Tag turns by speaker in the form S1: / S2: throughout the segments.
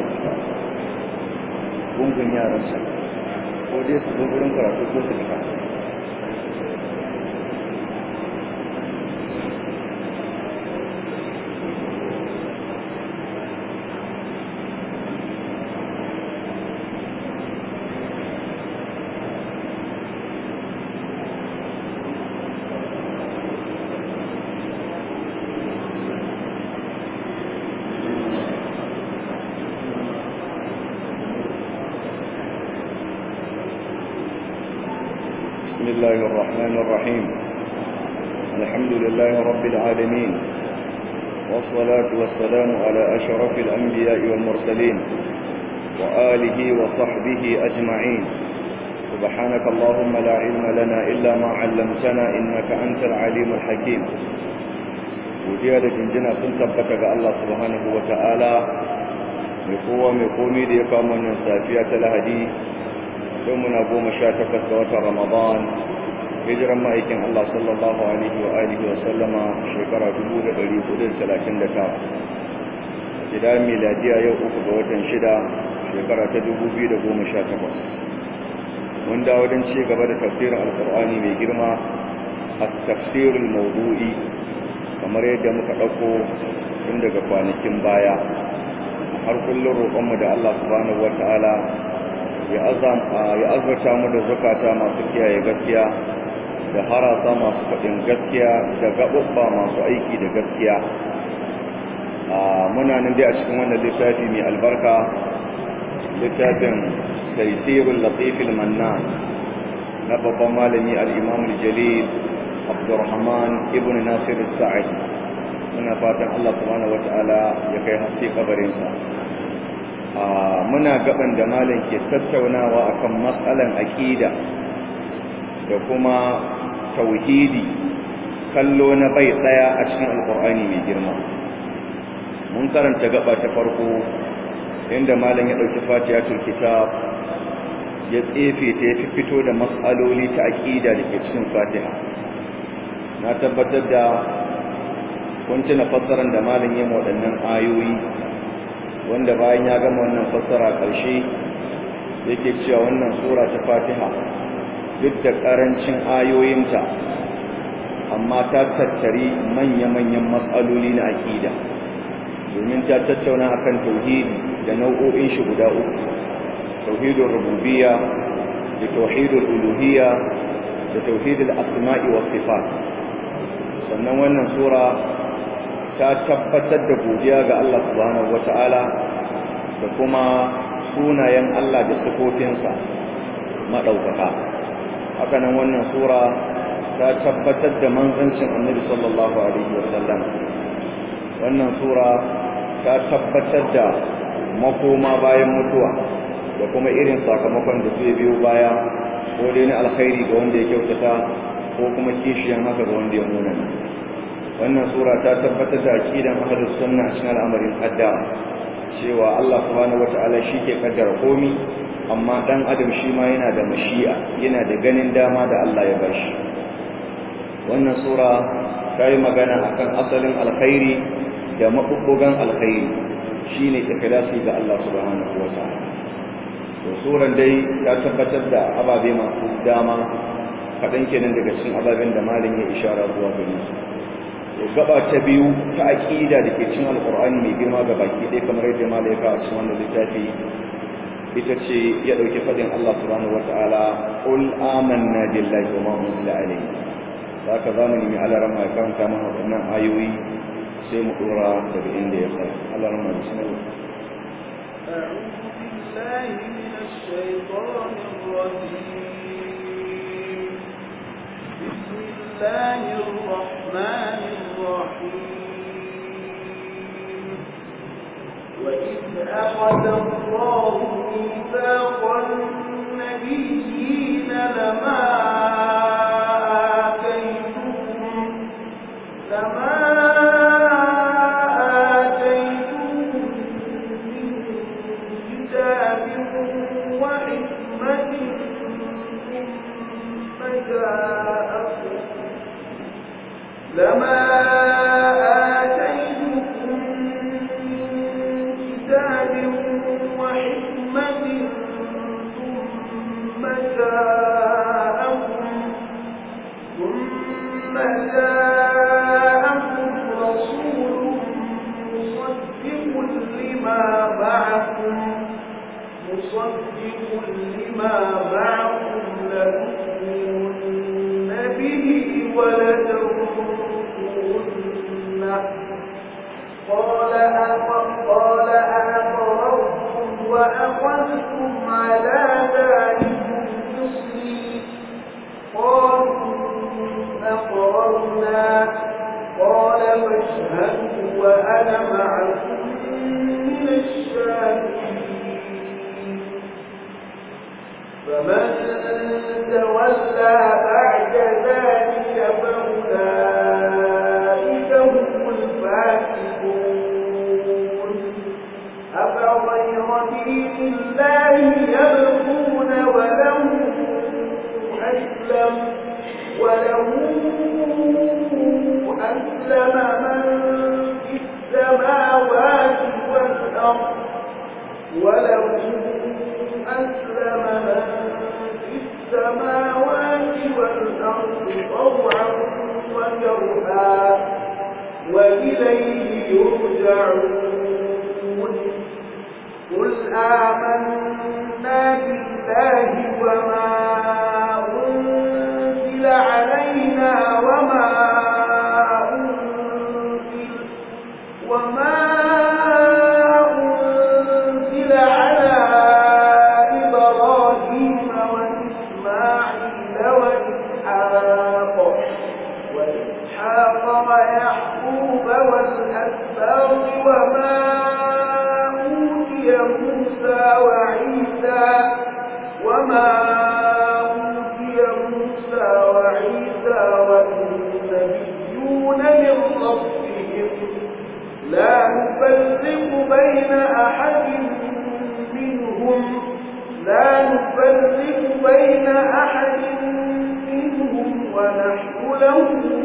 S1: gungun yaransa ko dai su zo wurin karatu ko su fita بسم الله الرحمن الرحيم الحمد لله رب العالمين والصلاة والسلام على أشرف الأنبياء والمرسلين وآله وصحبه أجمعين سبحانك اللهم لا علم لنا إلا ما علمتنا إنك أنت العليم الحكيم وجيادة جنجنا سنتبتك الله سبحانه وتعالى مقوة مقومي ليقام من سافية الهدي yau muna goma sha takwas ga watan ramadan hijiran ma'aikin Allah sallallahu alaihi wa alihi wa sallama shekara 1439 gida miladiya yau uku ga watan shida shekara ta 2018 mun dawo don ci gaba da tafsirin alkur'ani mai girma a tafsirul mawdu'i kamar yadda muka ɗauko tun daga kwanakin baya har kullum roƙonmu da Allah subhanahu wa ta'ala ya azurta mu da zukata masu kiyaye gaskiya da harasa masu faɗin gaskiya da gaɓuɓɓa masu aiki da gaskiya muna nan dai a cikin wannan littafi mai albarka littafin taisirul latifil mannan na babban malami al-imam al-jalil abdurrahman ibn nasir sa'id muna fatan Allah subhanahu wataala ya kai haske kabarinsa muna gaban da malam ke tattaunawa akan matsalan aqida da kuma tauhidi kallo na bai daya a cikin alqur'ani mai girma mun karanta gaba ta farko inda malam ya dauki fatihatul kitab ya tsefe ta ya fito da matsaloli ta aqida da ke cikin fatiha na tabbatar da kun tuna fassarar da malam ya waɗannan ayoyi wanda bayan ya gama wannan fassara ƙarshe yake cewa wannan sura ta Fatiha duk da ƙarancin ayoyinta amma ta tattari manya-manyan matsaloli na aƙida domin ta tattauna akan tauhidi da nau'o'in shi guda uku tauhidul rububiyya da tauhidul uluhiyya da tauhidul asma'i was sifat sannan wannan sura ta tabbatar da godiya ga Allah subhanahu wata'ala da kuma sunayen Allah da sifofinsa madaukaka hakanan wannan sura ta tabbatar da manzancin Annabi sallallahu alaihi wasallam wannan sura ta tabbatar da makoma bayan mutuwa da kuma irin sakamakon da zai biyo baya ko dai na alkhairi ga wanda ya kyautata ko kuma kishiyan haka ga wanda ya munana wannan sura ta tabbatar da aqidan ahlus sunna cikin al'amarin qaddara cewa Allah subhanahu wataala ke kaddara komi amma dan adam shi ma yana da mashi'a yana da ganin dama da Allah ya bashi wannan sura ta yi magana akan asalin alkhairi da mabubbugan alkhairi shine ikhlasi ga Allah subhanahu wataala to suran dai ta tabbatar da ababe masu dama kaɗan kenan daga cikin ababen da malin ya ishara zuwa gare su gaba ta biyu ta aqida da ke cin alqur'ani mai girma ga baki dai kamar yadda malaika a cikin wannan littafi ita ce ya dauki fadin Allah subhanahu wataala qul amanna billahi wa ma unzila alayhi haka zamu nemi Allah ran mai karanta mana wannan ayoyi sai mu dora daga inda ya tsaya Allah ran mai bismillah
S2: أعوذ بالله من الشيطان الرجيم بسم الله الرحمن الرحيم وإذ أخذ الله ميثاق النبيين لما آتيتكم لما آتيتكم من كتاب وحكمة ثم جاءكم لما آتيتكم من كتاب كان معكم من الشاكرين فمن تولى بعد ذلك فأولئك هم الفاسقون أفغير دين الله يبغون وله أسلم وله أسلم من في السماوات والأرض وله أسلم من في السماوات والأرض طوعا وكرها وإليه يرجعون قل آمنا بالله وما أنزل علينا وما أنزل وما أنزل على إبراهيم وإسماعيل وإسحاق وإسحاق ويعقوب والأسباط وما أوتي موسى وعيسى وما أوتي موسى وعيسى والنبيون من ربهم لا نفرق بين أحد منهم لا نفرق بين أحد منهم ونحن له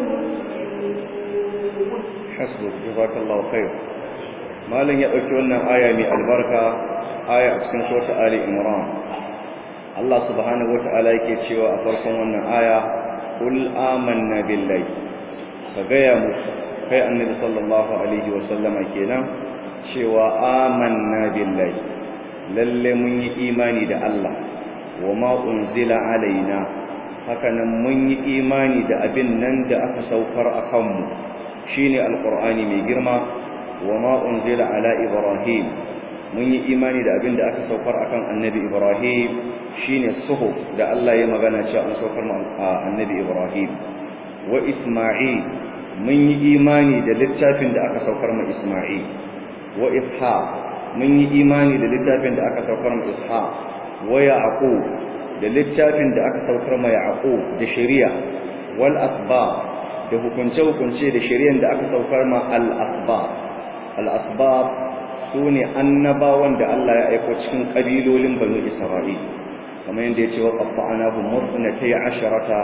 S2: مسلمون
S1: hasbuk jazakallahu khair malam ya dauki wannan aya mai albarka aya a cikin sura ali imran Allah subhanahu wataala yake cewa a farkon wannan aya kul amanna billahi ka gaya musu kai annabi sallallahu alaihi wa sallama kenan cewa amanna billahi lalle mun yi imani da Allah wa ma unzila alaina hakanan mun yi imani da abin nan da aka saukar akan mu shine alqur'ani mai girma wa ma unzila ala ibrahim mun yi imani da abin da aka saukar akan annabi ibrahim shine suhuf da Allah ya magana cewa an saukar ma annabi ibrahim wa isma'il mun yi imani da littafin da aka saukar ma isma'il wa ishaq mun yi imani da littafin da aka saukar ma ishaq wa yaqub da littafin da aka saukar ma yaqub da shari'a wal asbab da hukunce-hukunce da shari'ar da aka saukar ma al-asbab al-asbab sune annabawan da Allah ya aiko cikin kabilolin banu Isra'il kamar yadda ya ce wa qatta'nahu muthnatay asharata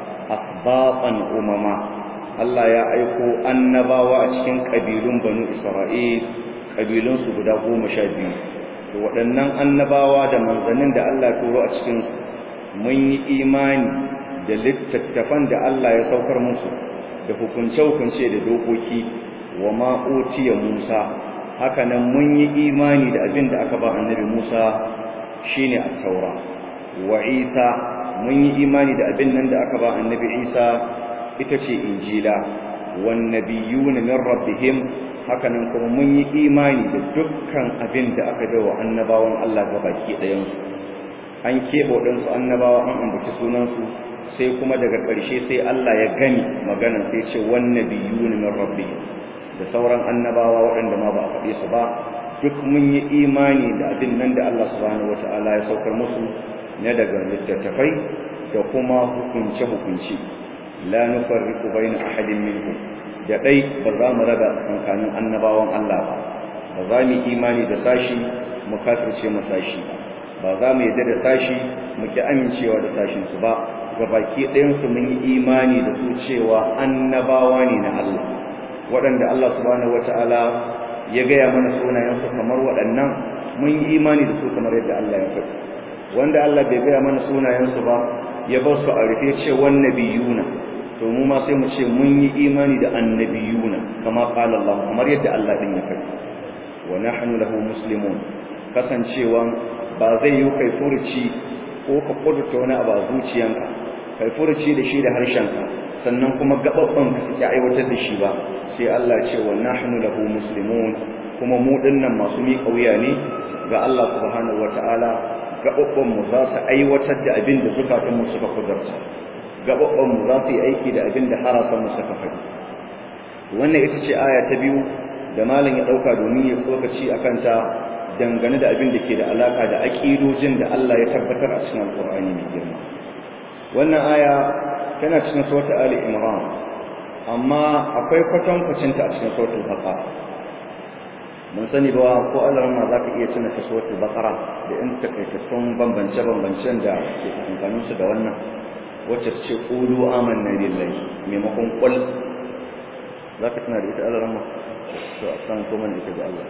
S1: asbaqan umama Allah ya aiko annabawa a cikin kabilun banu Isra'il kabilun su guda 12 to waɗannan annabawa da manzannin da Allah ya turo a cikin mun yi imani da littattafan da Allah ya saukar musu da hukunce-hukunce da dokoki wa ma'utiya Musa hakanan mun yi imani da abin da aka ba annabi Musa shine at-taura wa Isa mun yi imani da abin nan da aka ba annabi Isa ita ce injila wan nabiyuna min rabbihim hakanan kuma mun yi imani da dukkan abin da aka wa annabawan Allah gabaki ɗayan su an keɓe waɗansu annabawa an ambaci sunansu sai kuma daga ƙarshe sai Allah ya gani magana sai ce wannan biyu ne min rabbi da sauran annabawa waɗanda ma ba a faɗe su ba duk mun yi imani da abin nan da Allah subhanahu wata'ala ya saukar musu na daga littattafai da kuma hukunce hukunci la nufarriqu baina ahadin minhum da dai ba za mu raga tsakanin annabawan Allah ba ba za mu imani da sashi mu kafirce mu sashi ba za mu yadda da sashi mu ki amincewa da sashin su ba gabaki ɗayansu mun yi imani da su cewa annabawa ne na Allah waɗanda Allah subhanahu wata'ala ya gaya mana sunayensu kamar waɗannan mun yi imani da su kamar yadda Allah ya faɗi wanda Allah bai gaya mana sunayensu ba ya bar su a rufe ce wan nabiyuna to mu ma sai mu ce mun yi imani da annabiyuna kama qala Allah kamar yadda Allah din ya faɗi wa nahnu lahu muslimun kasancewa ba zai yi kai furuci ko ka kudurta wani abu a zuciyanka kai furuci da shi da harshenka sannan kuma gababban ka suke aiwatar da shi ba sai Allah ce wa nahnu lahu muslimun kuma mu dinnan masu miƙa wuya ne ga Allah subhanahu wataala gababban mu za su aiwatar da abin da zukatun mu suka kudurta gababban mu za su yi aiki da abin da harafan mu suka faɗi wannan ita ce aya ta biyu da malam ya dauka domin ya tsokaci akan ta dangane da abin da ke da alaka da aqidojin da Allah ya tabbatar a cikin alqur'ani mai girma wannan aya tana cikin suratul ali imran amma akwai kwatankwacin ta a cikin suratul baqara mun sani ba ko Allah ma zaka iya cin ta suratul baqara da in takaitattun bambance bambancen da ke tsakanin su da wannan wacce ce qulu amanna billahi maimakon qul zaka tana da ita Allah ma to a san kuma da ita ga Allah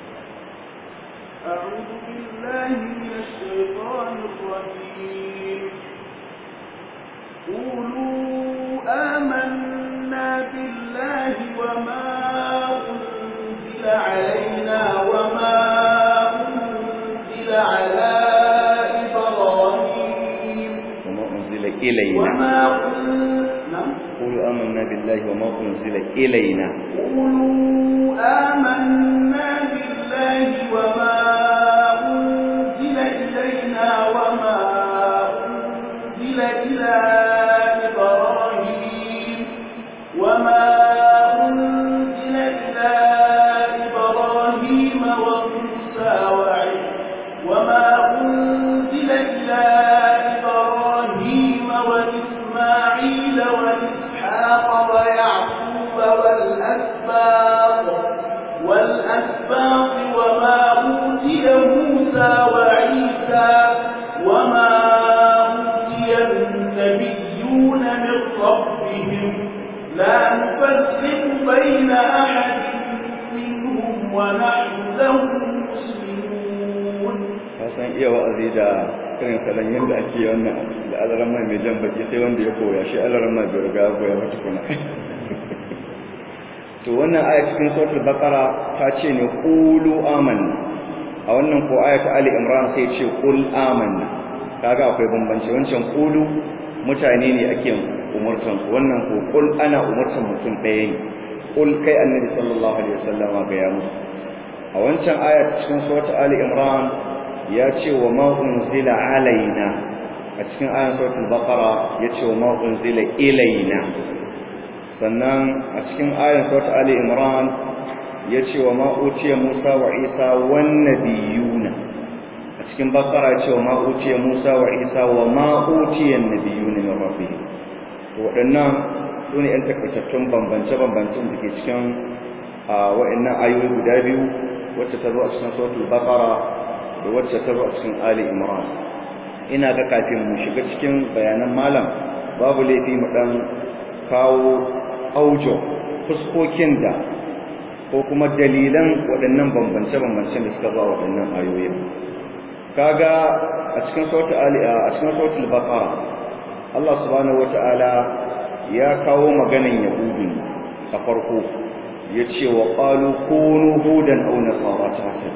S2: أعوذ بالله من الشيطان الرجيم قولوا آمنا بالله وما أنزل علينا وما أنزل على إبراهيم
S1: وما أنزل إلينا
S2: وما أنزل
S1: قولوا آمنا بالله وما أنزل إلينا
S2: قولوا آمنا بالله وما أنزل إلينا وما أنزل إلى إبراهيم وما أنزل إلى إبراهيم وموسى وعيسى وما أنزل إلى إبراهيم وإسماعيل وإسحاق ويعقوب والأسباط والأسباط وما أوتي موسى وعيسى وما أوتي النبيون من ربهم لا نفرق بين أحد منهم ونحن له مسلمون
S1: san iya wa'azi da irin salon yadda ake wannan da alaran mai mai jan baki sai wanda ya koya shi alaran mai bai riga ya koya ba tukuna to wannan aya cikin suratul baqara ta ce ne qulu amanna a wannan ko aya ta ali imran sai ce qul amanna kaga akwai bambanci wancan qulu mutane ne ake umurtan su wannan ko qul ana umurtan mutum ɗaya ne qul kai annabi sallallahu alaihi wasallam ga ya musu a wancan aya cikin suratul ali imran ya ce wa ma unzila alaina a cikin ayan suratul baqara ya ce wa ma unzila ilaina sannan a cikin ayan suratul ali imran ya ce wa ma utiya musa wa isa wan nabiyuna a cikin baqara ya ce wa ma utiya musa wa isa wa ma utiya nabiyuna min rabbihim to waɗannan su ne 'yan takaitattun bambance-bambancen da ke cikin waɗannan ayoyi guda biyu wacce ta zo a cikin suratul baqara da wacce ta zo a cikin Ali Imran ina ga kafin mu shiga cikin bayanan malam babu laifi mu dan kawo aujo fuskokin da ko kuma dalilan waɗannan bambance-bambancen da suka zo a waɗannan ayoyin kaga a cikin suratul Ali a cikin suratul Baqara Allah subhanahu wata'ala ya kawo maganan Yahudi a farko yace wa qalu kunu hudan aw nasara ta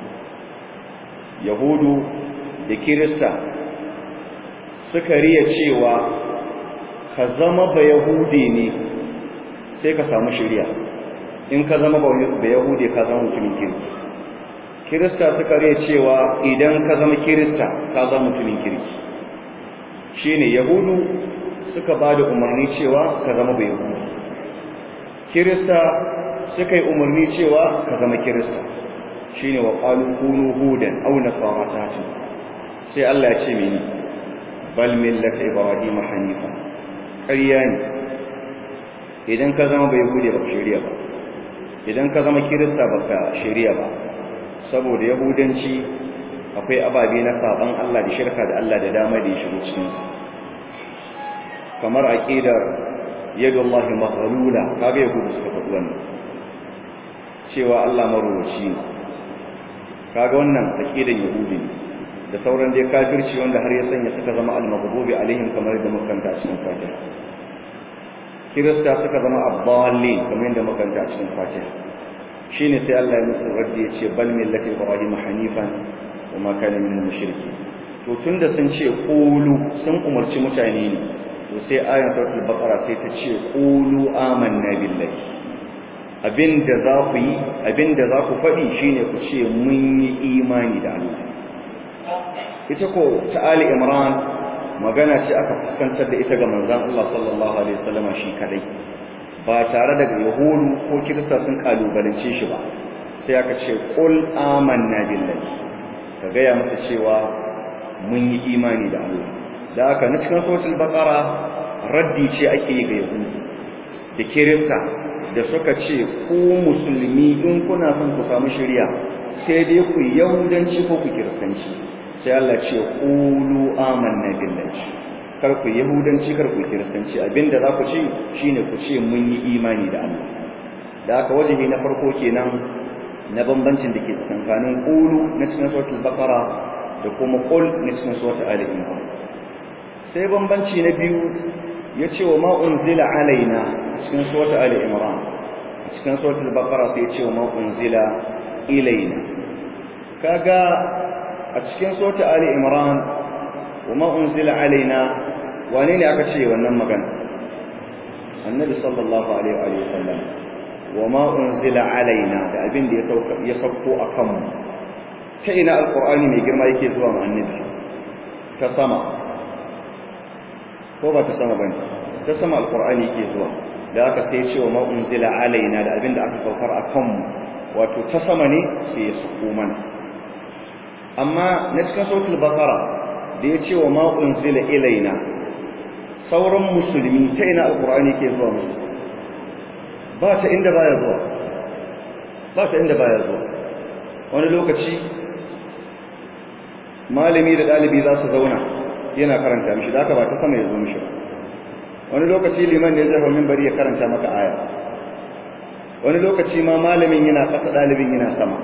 S1: yahudu da kirista suka riya cewa ka zama ba yahudi ne sai ka samu shirya in ka zama ba yahudi ka zama mutumin kirki kirista suka riya cewa idan ka zama kirista ka zama mutumin kirki shine yahudu suka ba da umarni cewa ka zama ba yahudi kirista suka yi umarni cewa ka zama kirista shine wa qalu kunu hudan aw nasara tatu sai Allah ya ce mini bal millata ibrahim hanifa ƙarya ne idan ka zama bai hude ba shari'a ba idan ka zama kirista baka shari'a ba saboda yahudanci akwai ababe na saban Allah da shirka da Allah da dama da ya shigo cikin su kamar aqidar yadullahi maghlula kaga yahudu suka faɗi wannan cewa Allah maruwaci ne kaga wannan aqidan yahudi ne da sauran dai kafirci wanda har ya sanya suka zama al-maghdubi alaihim kamar da makanta a cikin fatiha kirista suka zama abdalli kamar da makanta a cikin fatiha shine sai Allah ya musu raddi ya ce bal millati ibrahim hanifan wa ma kana min mushriki to tunda sun ce qulu sun umarci mutane ne to sai ayan suratul baqara sai ta ce qulu amanna billahi abinda za ku yi abinda za ku faɗi shine ku ce mun yi imani da Allah ita ko ta Ali Imran magana ce aka fuskantar da ita ga manzon Allah sallallahu alaihi wasallam shi kadai ba tare da yahudu ko kirista sun kalubalance shi ba sai aka ce qul amanna billahi ka gaya masa cewa mun yi imani da Allah da haka na cikin suratul baqara raddi ce ake yi ga yahudu da kirista da suka ce ku musulmi in kuna son ku samu shari'a sai dai ku yahudanci ko ku kiristanci sai Allah ce qulu amanna billahi kar ku yahudanci kar ku kiristanci abinda za ku ci shine ku ce mun yi imani da Allah da haka wajibi na farko kenan na bambancin da ke tsakanin qulu na cikin suratul baqara da kuma qul na cikin suratul ali imran sai bambanci na biyu ya ce wa ma unzila alaina cikin suratul ali imran cikin suratul baqara sai ya ce wa ma unzila ilaina kaga a cikin suratul ali imran wa ma unzila alaina wane ne aka ce wannan magana annabi sallallahu alaihi wa sallam wa ma unzila alaina da abin da ya sauko a kanmu ta ina alqur'ani mai girma yake zuwa ma annabi ta sama ko ba ta sama bane ta sama alqur'ani yake zuwa da aka sai ce wa ma unzila alaina da abin da aka saukar a kanmu wato ta sama ne sai ya sauko mana amma na cikin sautul baqara da ya ce wa ma unzila ilaina sauran musulmi ta ina alqur'ani yake zuwa musu ba ta inda baya zuwa ba ta inda baya zuwa wani lokaci malami da dalibi za su zauna yana karanta mishi da haka ba ta sama ya zo mishi wani lokaci liman ne zai hau minbari ya karanta maka aya wani lokaci ma malamin yana ƙasa dalibin yana sama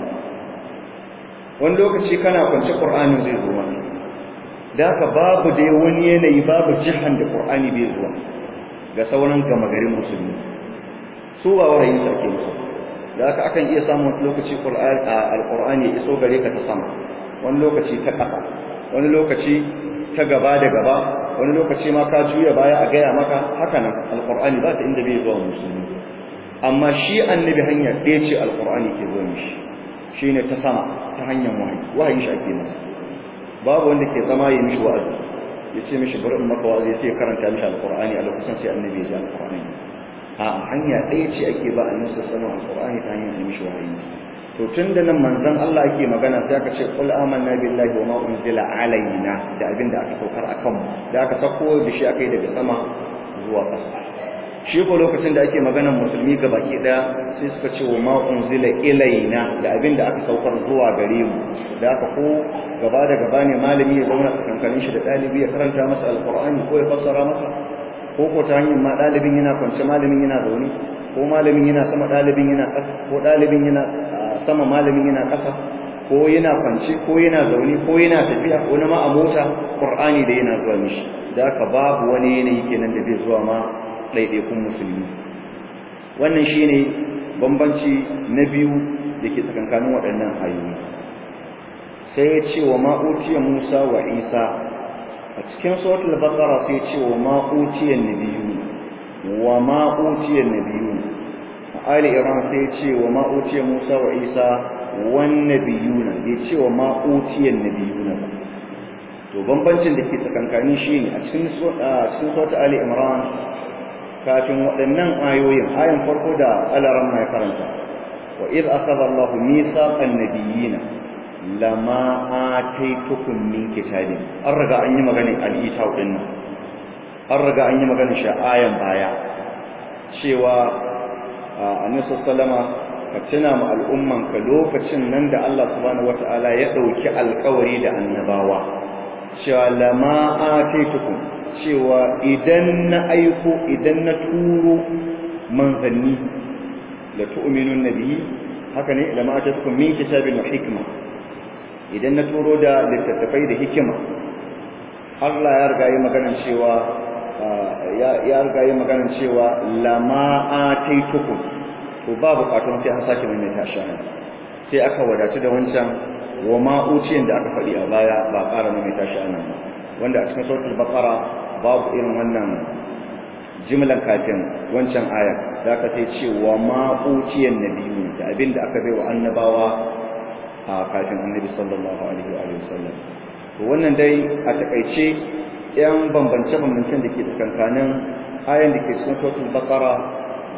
S1: wani lokaci kana kwance qur'anin zai zo maka da haka babu dai wani yanayi babu jihan da qur'ani bai zuwa ga sauran gama garin musulmi su ba wahayin sa ake musu da haka akan iya samun lokaci alqur'ani ya iso gare ka ta sama wani lokaci ta ƙasa wani lokaci ta gaba da gaba wani lokaci ma ka juya baya a gaya maka haka nan alqur'ani ba ta inda bai zuwa musulmi amma shi annabi hanya ɗaya ce alqur'ani ke zuwa mishi shine ta sama ta hanyar wahayi wahayin shi ake masa babu wanda ke zama ya mishi wa'azi ya ce mishi bari in maka wa'azi sai ya karanta mishi alqur'ani a lokacin sai annabi ya ji alqur'ani a hanya ɗaya ce ake ba a nisa sama alƙur'ani ta hanyar da mishi wahayi to tun da nan manzon Allah ake magana sai aka ce qul amanna billahi wa ma unzila alaina da abin da aka saukar akan mu da aka sako da shi aka yi daga sama zuwa ƙasa shi ko lokacin da ake maganar musulmi ga baki ɗaya sai suka ce wa ma unzila ilaina da abin da aka saukar zuwa gare mu da aka ko gaba da gaba ne malami ya zauna tsakankanin shi da ɗalibi ya karanta masa alƙur'ani ko ya fassara masa ko ko ta hanyar ma ɗalibin yana kwance malamin yana zaune ko malamin yana sama ɗalibin yana ƙasa ko ɗalibin yana sama malamin yana ƙasa ko yana kwance ko yana zaune ko yana tafiya ko na ma a mota qur'ani da yana zuwa mishi da haka babu wani yanayi kenan da bai zuwa ma ɗaiɗaikun musulmi wannan shine bambanci na biyu da ke tsakankanin waɗannan ayoyi sai ya ce wa ma'utiya musa wa isa a cikin suratul baqara sai ce wa ma utiyan nabiyyu wa ma utiyan nabiyyu a ali iran sai ce wa ma utiya musa wa isa wan nabiyuna bai ce wa ma utiyan nabiyuna ba to bambancin da ke tsakankani shine a cikin cikin suratul ali imran kafin waɗannan ayoyin ayan farko da alaran mai karanta wa id akhadha allah mithaqan nabiyina lama ataitukum min kitabin an riga an yi maganin al-isa din nan an riga an yi maganin shi ayan baya cewa annabi sallama ka tuna ma al'umman ka lokacin nan da Allah subhanahu wataala ya dauki alƙawari da annabawa cewa lama ataitukum cewa idan na aiko idan na turo manzanni la tu'minun nabiyyi haka ne lama ataitukum min kitabin wa hikma idan na turo da littattafai da hikima Allah ya riga yi maganar cewa ya riga yi maganar cewa lama ataitukum to ba bukatun sai an sake mai tashi sai aka wadatu da wancan wa ma uciyan da aka faɗi a baya ba ƙara mai tashi anan ba wanda a cikin suratul baqara babu irin wannan jimlan kafin wancan aya da aka ce wa ma uciyan nabiyyu da abinda aka bai wa annabawa a kafin annabi sallallahu alaihi wa sallam to wannan dai a takaice yan bambance bambancen da ke tsakankanin ayan da ke cikin suratul baqara da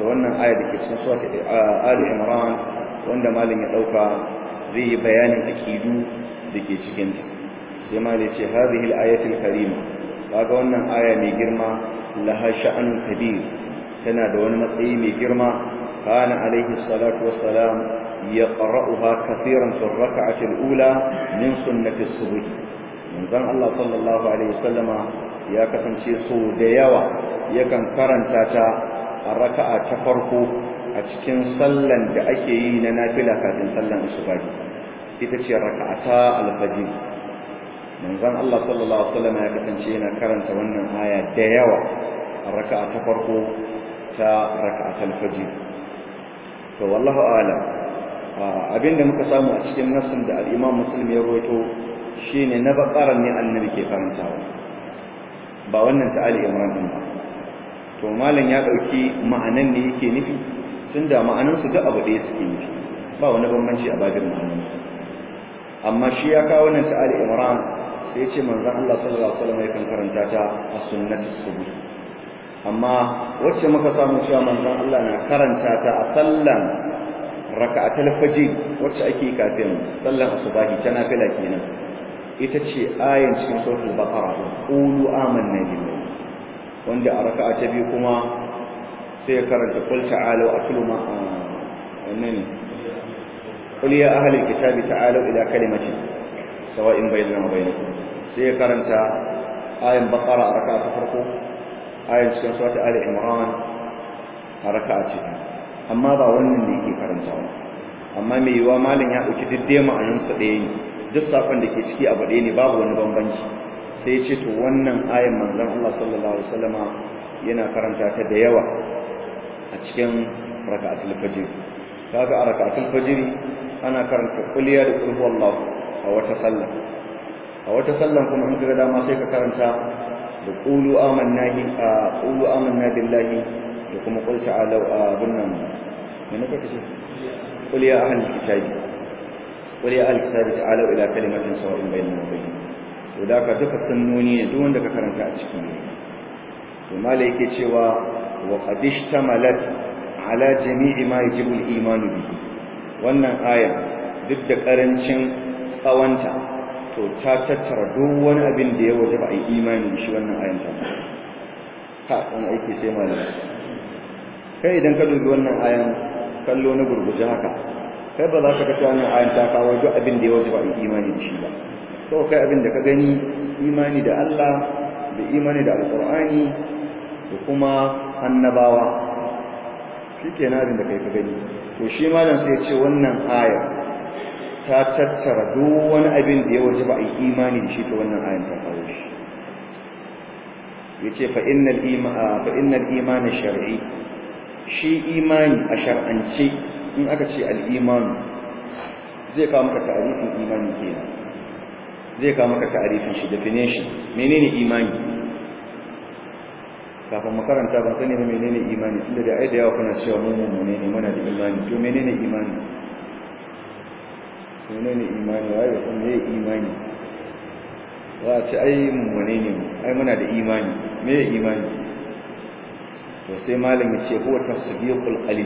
S1: da wannan aya da ke cikin surat Ali Imran wanda malam ya dauka zai yi bayanin akidu da ke cikin ta sai malam ya ce hadhihi al-ayatu al-karima kaga wannan aya mai girma laha sha'anun kabir tana da wani matsayi mai girma kana alaihi salatu wassalam yaqra'uha kathiran fi ar-rak'ati al-ula min sunnati as-subh manzon Allah sallallahu alaihi wasallama ya kasance so da yawa yakan karanta ta a raka'a ta farko a cikin sallan da ake yi na nafila kafin sallan asuba ita ce raka'ata al-fajr manzon Allah sallallahu alaihi wasallam ya kasance yana karanta wannan aya da yawa a raka'a ta farko ta raka'atul fajr to wallahu a'lam abinda muka samu a cikin nassin da al-Imam Muslim ya rawaito shine na baqara ne annabi ke karantawa ba wannan ta Ali Imran din ba to malam ya dauki ma'anan ne yake nufi tunda ma'anan su duk abu da suke nufi ba wani bambanci a babin ma'anan amma shi ya kawo wannan ta Ali Imran sai ce manzon Allah sallallahu alaihi wasallam yakan karanta ta a sunnati subuh amma wacce muka samu cewa manzon Allah na karanta ta a sallan raka'atul fajr wacce ake kafin sallan asubahi ta nafila kenan ita ce ayan cikin suratul baqara qulu amanna billahi wanda a raka'a ta biyu kuma sai ya karanta qul ta'alu atlu ma wannan qul ya ahli alkitabi ta'alu ila kalimatin sawa'in bainana wa bainakum sai ya karanta ayan baqara a raka'a ta farko ayan cikin surat ali imran a raka'a ce amma ba wannan ne yake karantawa amma mai yiwa malin ya dauki diddai ma'anin su ɗaya ne duk sakon da ke ciki abu ɗaya ne babu wani bambanci sai ya ce to wannan ayan manzon Allah sallallahu alaihi wasallama yana karanta ta da yawa a cikin raka'atul fajr kaga a raka'atul fajr ana karanta kuliya da kulhu wallahu a wata sallah a wata sallan kuma in kaga dama sai ka karanta da qulu amanna bi qulu amanna billahi da kuma qul ta'alu bunnan me ne kace qul ya ahlul kitabi qul ya ahlul kitabi ta'alu ila kalimatin sawa'in bainana wa bainakum to da ka duka sunnoni ne duk wanda ka karanta a ciki to malai yake cewa wa qad ishtamalat ala jami'i ma yajibu al-iman bihi wannan aya duk da karancin tsawanta to ta tattara duk wani abin da ya waje ba a yi imani shi wannan ayan ta ha wani aiki sai malami kai idan ka dubi wannan ayan kallo na gurguje haka kai ba za ka ga wannan ayan ta kawo duk abin da ya waje ba a yi imani da shi ba to kai abin da ka gani imani da Allah da imani da alqur'ani da kuma annabawa shikenan abin da kai ka gani to shi malam sai ya ce wannan aya ta tattara duk wani abin da ya waje ba a yi imani da shi ta wannan ayan ta kawo shi yace fa innal imana fa innal imana shar'i shi imani a shar'ance in aka ce al-iman zai kawo maka ta'arifin imani kenan zai kawo maka ta'arifin shi definition menene imani kafin makaranta ban sani ba menene imani tunda da ai da yawa kuna cewa mu mu ne muna da imani to menene imani menene imani waye san me imani wa ce ai mummune ne ai muna da imani me imani to sai malami ce huwa tasdiqul qalbi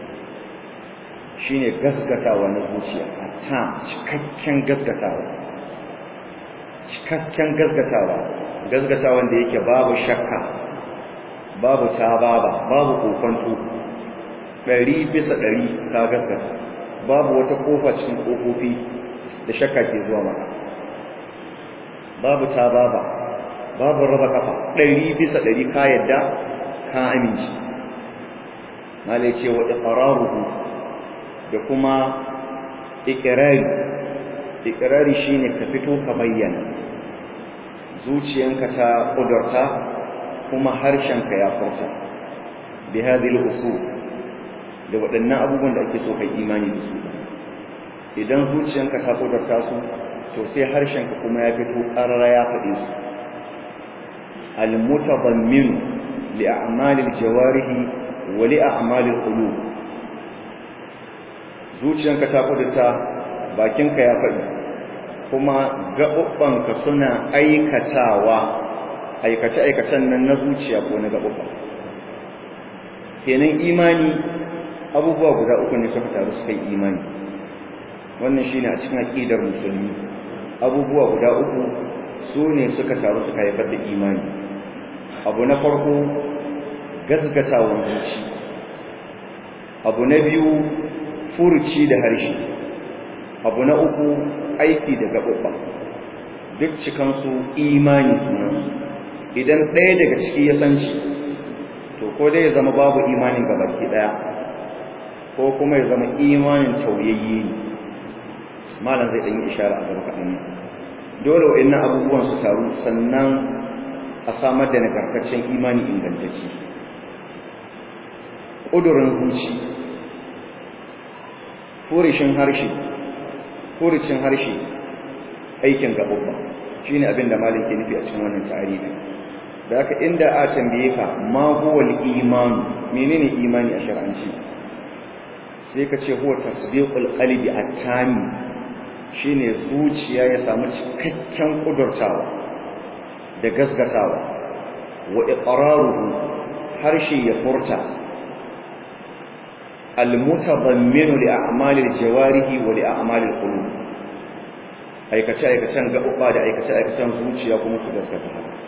S1: shine gaskatawa na zuciya ta cikakken gaskatawa cikakken gaskatawa gaskatawa da yake babu shakka babu tababa babu kokonto ɗari bisa ɗari ka gaskata babu wata kofa cikin kofofi da shakka ke zuwa maka babu tababa babu raba kafa ɗari bisa ɗari ka yadda ka aminci malai ce wa iqraruhu da kuma iqrari iqrari shine ka fito ka bayyana zuciyanka ta kudurta kuma harshenka ya furta bi hadhihi al-usul da waɗannan abubuwan da ake so kai imani da su idan zuciyanka ta kudurta su to sai harshenka kuma ya fito ƙarara ya faɗi su al-mutadammin li a'malil jawarihi wa li a'malil qulub zuciyanka ta kudurta bakinka ya faɗi kuma gaɓuɓɓanka suna aikatawa aikace-aikacen nan na zuciya ko na gaɓuɓɓa kenan imani abubuwa guda uku ne suka taru suka yi imani wannan shine a cikin aqidar musulmi abubuwa guda uku su ne suka taru suka haifar da imani abu na farko gaskatawan zuci abu na biyu furuci da harshe abu na uku aiki da gaɓaɓɓa duk cikansu imani sunansu idan ɗaya daga ciki ya san shi to ko dai ya zama babu imanin gabaki ɗaya ko kuma ya zama imanin tauyayye ne malam zai ɗan yi ishara a gaba kaɗan dole wa'annan abubuwan su taru sannan a samar da nagartaccen imani ingantacce ƙudurin zuci furishin harshe furucin harshe aikin gaɓuɓɓa shi ne abin da malin ke nufi a cikin wannan tarihi da haka inda a tambaye ka ma huwa imanu menene imani a shar'anci sai ka ce huwa tasbiqul qalbi at-tami shine zuciya ya samu cikakken kudurtawa da gasgatawa wa iqraruhu harshe ya furta al-mutadamminu li a'malil jawarihi wa li a'malil qulub aikace aikacen gaɓuɓa da aikace aikacen zuciya kuma su gaskata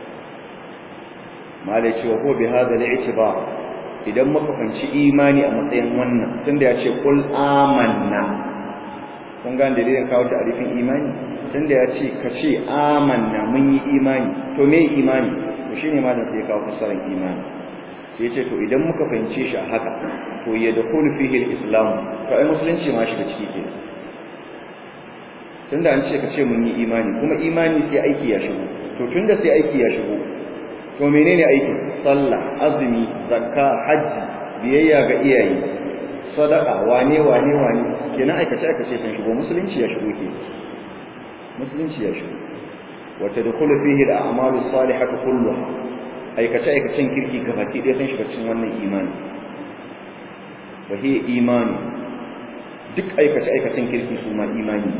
S1: malai ce wa ko bi hada al-i'tibar idan muka fanci imani a matsayin wannan tunda ya ce kul amanna kun ga dalilin kawo ta arifin imani tunda ya ce ka ce amanna mun yi imani to me imani to shine malam sai ya kawo fasaran imani sai ce to idan muka fahimce shi a haka to ya dakhulu fihi al-islam to ai musulunci ma shi da ciki ke tunda an ce ka ce mun yi imani kuma imani sai aiki ya shigo to tunda sai aiki ya shigo to menene aikin sallah azumi zakka hajji biyayya ga iyaye sadaka wane wane wane kenan aikace aikace sun shigo musulunci ya shigo ke musulunci ya shigo wa tadkhulu fihi al-a'malu salihatu kulluha aikace aikacen kirki gabaki ɗaya sun shiga cikin wannan imani wa hiya imani duk aikace aikacen kirki su ma imani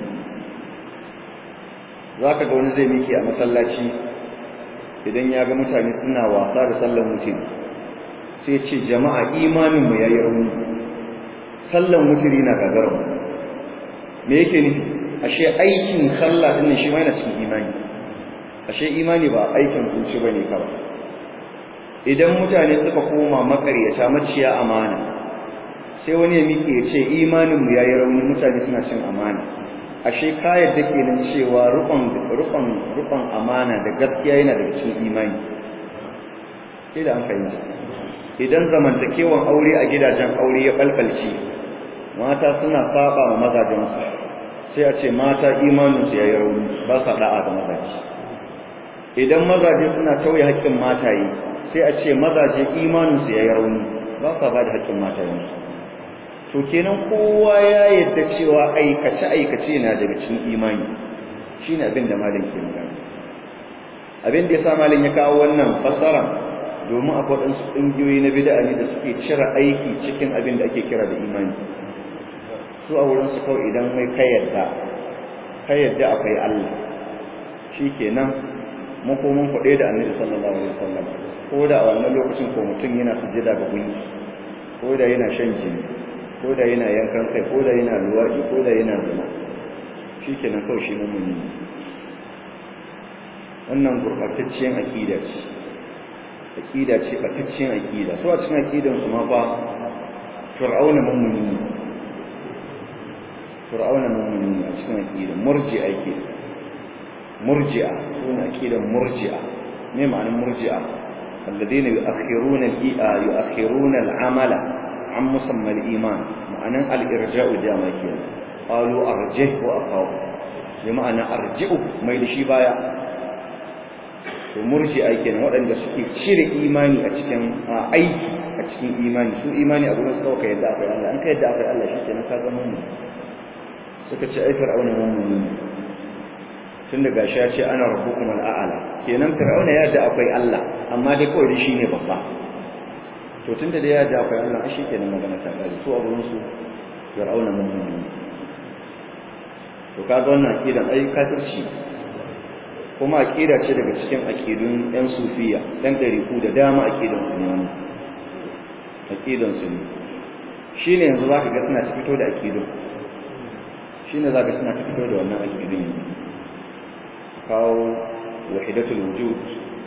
S1: zaka ga wani zai miki a masallaci idan ya ga mutane suna wasa da sallan mutum sai ce jama'a imaninmu ya yi rauni sallan mutiri na gagarar me yake nufi ashe aikin sallah din shi ma yana cikin imani ashe imani ba aikin zuci bane kawai idan mutane suka koma makaryata maciya amana sai wani ya miƙe ya ce imaninmu ya yi rauni mutane suna cin amana ashe ka yadda kenan cewa rukun rukun rukun amana da gaskiya yana daga cikin imani sai da an fahimta idan zamantakewan aure a gidajen aure ya balbalce mata suna saba wa mazajen su sai a ce mata imanin su yayi rauni ba sa da'a ga mazaje idan mazaje suna tauye haƙƙin mataye sai a ce mazaje imanin su yayi rauni ba sa ba da haƙƙin matayen su to kenan kowa ya yadda cewa aikace aikace na daga cikin imani shine abin da malam ke magana abin da yasa malam ya kawo wannan fasara domin akwai wadansu ƙungiyoyi na bid'a ne da suke cire aiki cikin abin da ake kira da imani su a wurin su kawai idan mai kai yadda kai yadda akwai Allah shikenan mun ko mun faɗe da Annabi sallallahu alaihi wasallam ko da a wannan lokacin ko mutum yana sujjada ga gunki ko da yana shan jini ko da yana yankan kai ko da yana luwaɗi ko da yana zina shi kenan kawai shi mummuni wannan gurɓatacciyar aƙida ce aƙida ce ɓatacciyar aƙida so a cikin aƙidan su ma ba fir'auna mummuni ne fir'auna mummuni ne a cikin aƙidan murji'a ke murji'a suna aƙidan murji'a me ma'anar murji'a الذين يؤخرون يؤخرون العمل عن مسمى الإيمان معنى الإرجاء داما كينا قالوا أرجه وأقاو بمعنى أرجئه ما يلشي بايا murji aikin waɗanda suke cire imani a cikin aiki a cikin imani su imani abu ne suka ka yadda akwai Allah an ka yadda akwai Allah shi kenan ka zama mu suka ce ai fir'auna mummuni ne tun da gashi ya ce ana rabbukum al'ala kenan fir'auna ya yadda akwai Allah amma dai kawai shi ne babba to tunda da ya da akwai Allah shi kenan magana ta kare su abun su fir'auna mummuni to kaga wannan akidan ai kafirci kuma akida ce daga cikin akidun ɗan sufiya ɗan ɗariku da dama akidan su ne wannan aqidansu ne shine yanzu zaka ga suna fito da aqidun shine zaka suna fito da wannan aqidun yanzu kawo wahidatul wujud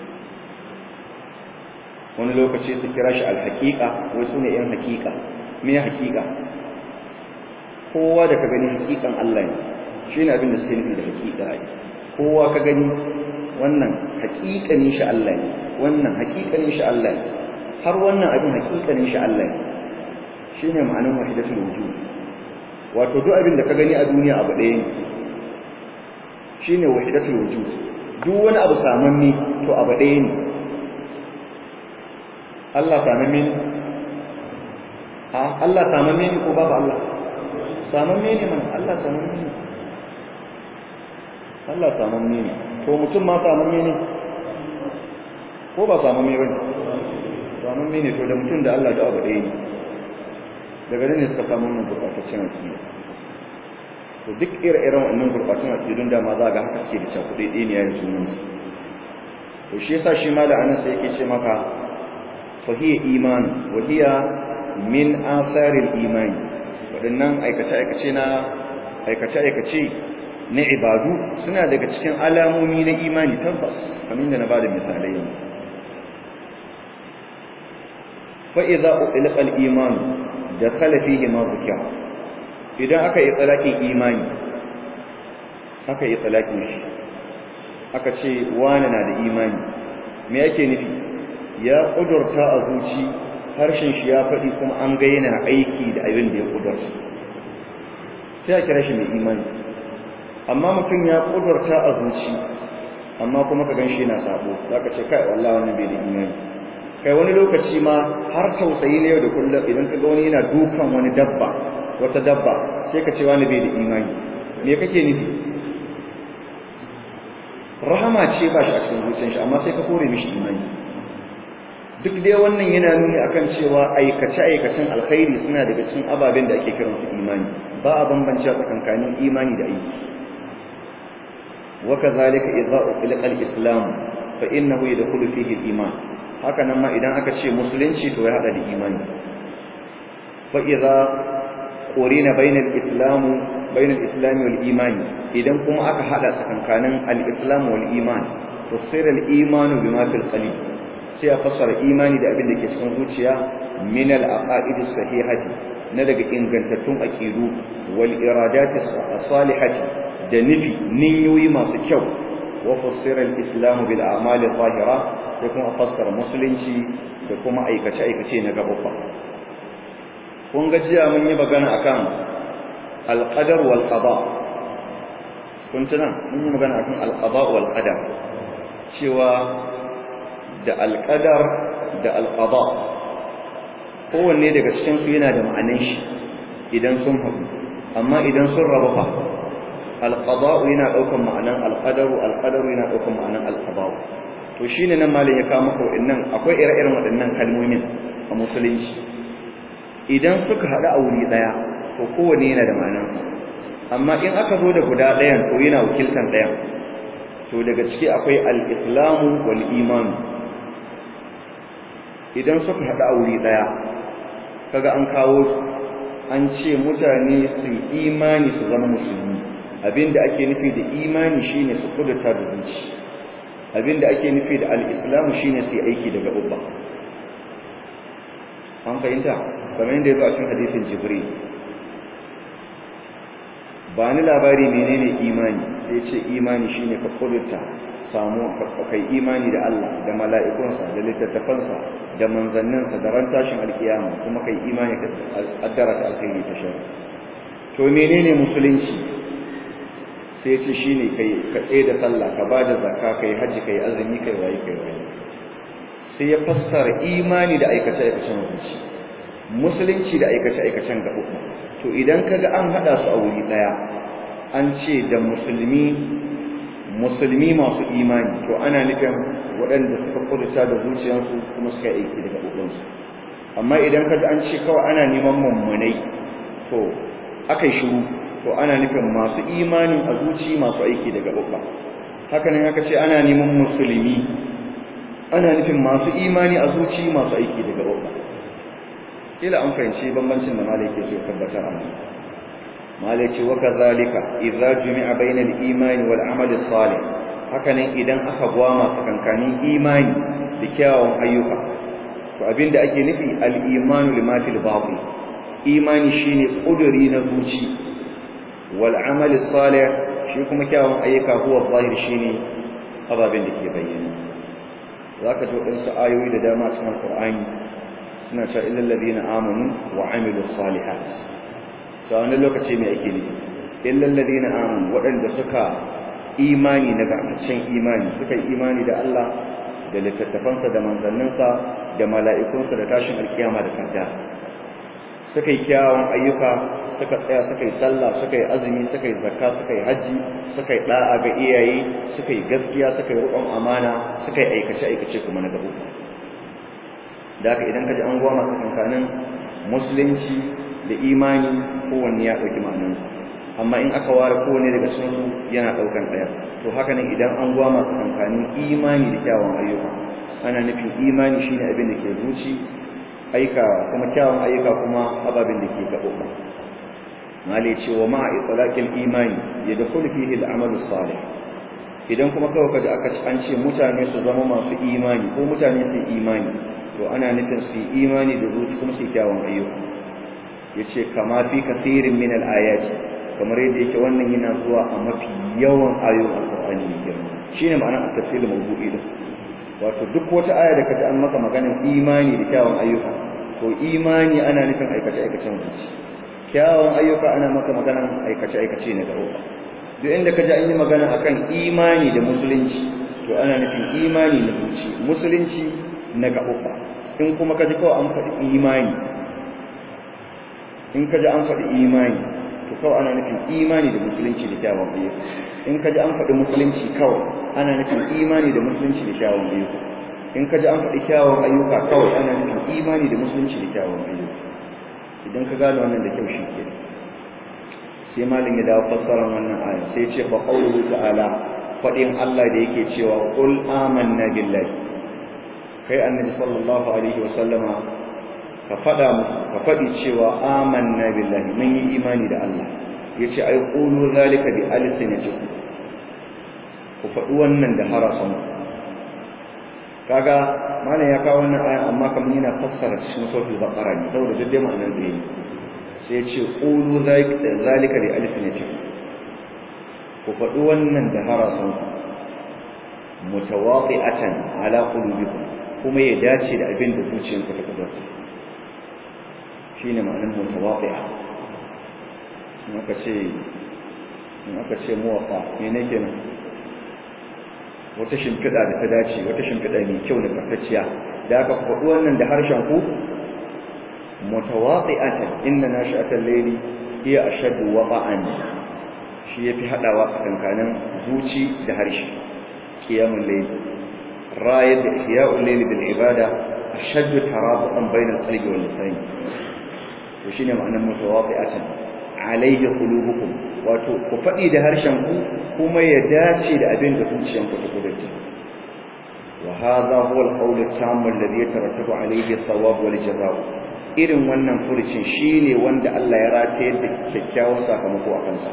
S1: wani lokaci su kira shi alhaqiqa wai sune yan haqiqa me haqiqa kowa da ka gani haqiqan Allah ne shine abin da suke nufi da haqiqa kowa ka gani wannan haqiqanin shi Allah ne wannan haqiqanin shi Allah ne har wannan abin haqiqanin shi Allah ne shine ma'anar wahidatul wujud wato duk abin da ka gani a duniya abu ɗaya ne shine wahidatul wujud duk wani abu samanni to abu ɗaya ne Allah samamme ne a Allah samamme ne ko babu Allah samamme ne man Allah samamme ne Allah samamme ne to mutum ma samamme ne ko ba samamme bane samamme ne to da mutum da Allah da abu ɗaya ne daga nan ne suka samu wannan gurbataccen akida to duk ire-iren wannan gurbataccen akidun da ma za ga haka suke da cakuɗe ɗaya ne yayin sunan su to shi yasa shi ma da anan sai yake ce maka fa hiya iman wa hiya min atharil iman waɗannan aikace-aikace na aikace-aikace na ibadu suna daga cikin alamomi na imani tabbas kamar da na ba da misalai yanzu fa idza uqilqa al-iman dakhala fihi ma dhukira idan aka yi tsalakin imani aka yi tsalakin shi aka ce wani na da imani me yake nufi ya kudurta a zuci harshen shi ya faɗi kuma an ga yana aiki da abin da ya kudurta sai a kira shi mai imani amma mutum ya kudurta a zuci amma kuma ka gan shi yana sabo zaka ce kai wallahi wannan bai da imani kai wani lokaci ma har tausayi ne yau da kullum idan ka ga wani yana dukan wani dabba wata dabba sai ka ce wani bai da imani me kake nufi rahama ce ba shi a cikin zuciyar shi amma sai ka kore mishi imani duk dai wannan yana nuni akan cewa aikace aikacen alkhairi suna daga cikin ababen da ake kiransu imani ba a bambance tsakankanin imani da aiki wa kadhalika idza uqilqa al-islam fa innahu yadkhulu fihi al-iman haka nan ma idan aka ce musulunci to ya hada da imani fa idza qurina bainal islam bainal islam wal iman idan kuma aka hada tsakankanin al-islam wal iman tusira al-iman bima fil qalbi sai a fassara imani da abin da ke cikin zuciya min al-aqaid as-sahihati na daga ingantattun aqidu wal iradat as-salihati da nufi niyoyi masu kyau wa fassara al-islam bil a'mal adh-dhahira sai kuma fassara musulunci da kuma aikace aikace na gababa kun ga jiya mun yi magana akan al-qadar wal qada kun tuna mun yi magana akan al-qada wal qadar cewa da al-qadar da al-qada kowanne daga cikin su yana da ma'anar shi idan sun haɗu amma idan sun rabu fa al-qada yana daukan ma'anar al-qadaru al-qadaru yana daukan ma'anar al-qada to shine nan malin ya kawo maka waɗannan akwai ire-iren waɗannan kalmomin a musulunci idan suka haɗu a wuri ɗaya to kowanne yana da ma'anar amma in aka zo da guda ɗayan to yana wakiltan ɗayan to daga ciki akwai al-islamu wal imanu idan suka haɗu a wuri ɗaya kaga an kawo su an ce mutane su imani su zama musulmi abinda ake nufi da imani shine su kudurta da zuci abinda ake nufi da al-islamu shine su aiki daga ubba an fahimta kamar yadda yazo a cikin hadisin jibril ba ni labari menene imani sai ce imani shine ka kudurta samu kai imani da Allah da mala'ikunsa da littattafansa da manzanninsa da ran tashin alkiyama kuma kai imani da addara ta alkhairi ta shari to menene musulunci sai ce shine kai ka tsaye da sallah ka bada zakka kai haji kai azumi kai wayi kai wayi sai ya fassara imani da aikace aikacen zuci musulunci da aikace aikacen gaba to idan kaga an hada su a wuri daya an ce da musulmi musulmi masu imani to ana nufin waɗanda suka kudurta da zuciyarsu kuma suka aiki daga gabansu amma idan kaga an ce kawai ana neman mummunai to akai shiru to ana nufin masu imani a zuci masu aiki daga gaba haka nan aka ce ana neman musulmi ana nufin masu imani a zuci masu aiki daga gaba ila an fahimci bambancin da malai ke so ya tabbatar a nan malai ce wa kazalika idza jumi'a bayna al-iman wal amal salih hakanan idan aka gwama tsakankanin imani da kyawun ayyuka to abinda ake nufi al-imanu lima fil batin imani shine kuduri na zuci wal amal salih shi kuma kyawun ayyuka huwa zahir shine ababen da ke bayyana zaka ji wadansu ayoyi da dama cikin Qur'ani suna cewa illal ladina amanu wa amilus salihat to a wannan lokaci me ake nufi illal ladina amanu wadanda suka imani na garkacin imani suka yi imani da Allah da littattafansa da manzanninsa da mala'ikunsa da tashin alkiyama da kanta suka yi kyawun ayyuka suka tsaya suka yi sallah suka yi azumi suka yi zakka suka yi hajji suka yi da'a ga iyaye suka yi gaskiya suka yi riƙon amana suka yi aikace-aikace kuma na gaba da haka idan ka ji an goma tsakankanin musulunci da imani kowanne ya ɗauki ma'anansa amma in aka ware kowanne daga cikin su yana ɗaukan ɗaya to haka nan idan an goma tsakankanin imani da kyawun ayyuka ana nufin imani shine abin da ke zuci aika kuma kyawun ayyuka kuma ababen da ke gaɓoɓa mali ce wa ma'a itlaqil imani yadkhulu fihi al-amal salih idan kuma kawai kaji aka an ce mutane su zama masu imani ko mutane su imani to ana nufin su imani da zuci kuma su kyawun ayyuka yace kama fi kathirin min al-ayati kamar yadda yake wannan yana zuwa a mafi yawan ayoyin alqur'ani ne girma shine ma'anar at-tafsir mawdu'i din wato duk wata aya da kaji an maka maganar imani da kyawun ayyuka to imani ana nufin aikace aikacen zuci kyawun ayyuka ana maka maganar aikace aikace ne da roba duk inda kaji an yi magana akan imani da musulunci to ana nufin imani na zuci musulunci na gaɓuɓɓa in kuma kaji kawai an faɗi imani in kaji an faɗi imani to kawai ana nufin imani da musulunci da kyawun ayyuka in kaji an faɗi musulunci kawai ana nufin imani da musulunci da kyawun ayyuka in kaji an faɗi kyawun ayyuka kawai ana nufin imani da musulunci da kyawun ayyuka idan ka gane wannan da kyau shi ke sai malin ya dawo fassarar wannan aya sai ce fa qawluhu ta'ala faɗin Allah da yake cewa qul amanna billahi kai annabi sallallahu alaihi wa sallama ka faɗa musu ka faɗi cewa amanna billahi mun yi imani da Allah yace ai qulu zalika bi alsinatikum ku faɗi wannan da harasan kaga mana ya kawo wannan ayan amma kamar yana fassara cikin suratul baqara ne saboda duk dai ma'anar da yake sai ya ce qulu zalika bi alsinatikum ku faɗi wannan da harasan mutawaqi'atan ala qulubikum kuma ya dace da abin da zuciyarku ta kudurta shine ma'anar mutawaqi'a in aka ce in aka ce muwafa me ne kenan wata shimfiɗa da ta dace wata shimfiɗa mai kyau da karkacciya da aka faɗi wannan da harshen ku mutawaqi'atan inna nashi'atal layli hiya ashaddu waqa'an shi yafi hadawa tsakankanin zuci da harshe qiyamul layl rayat da ihya'ul layl bil ibada ashaddu tarabutan bainal qalbi wal lisan to shine ma'anar mutawaqi'atan alayhi qulubukum wato ku faɗi da harshen ku kuma ya dace da abin da zuciyanku ta kudurta wa hadha huwa al-qawl at-tam alladhi yatarattabu alayhi ath-thawab wal jazaa irin wannan furucin shine wanda Allah ya rataye da kyakkyawan sakamako a kansa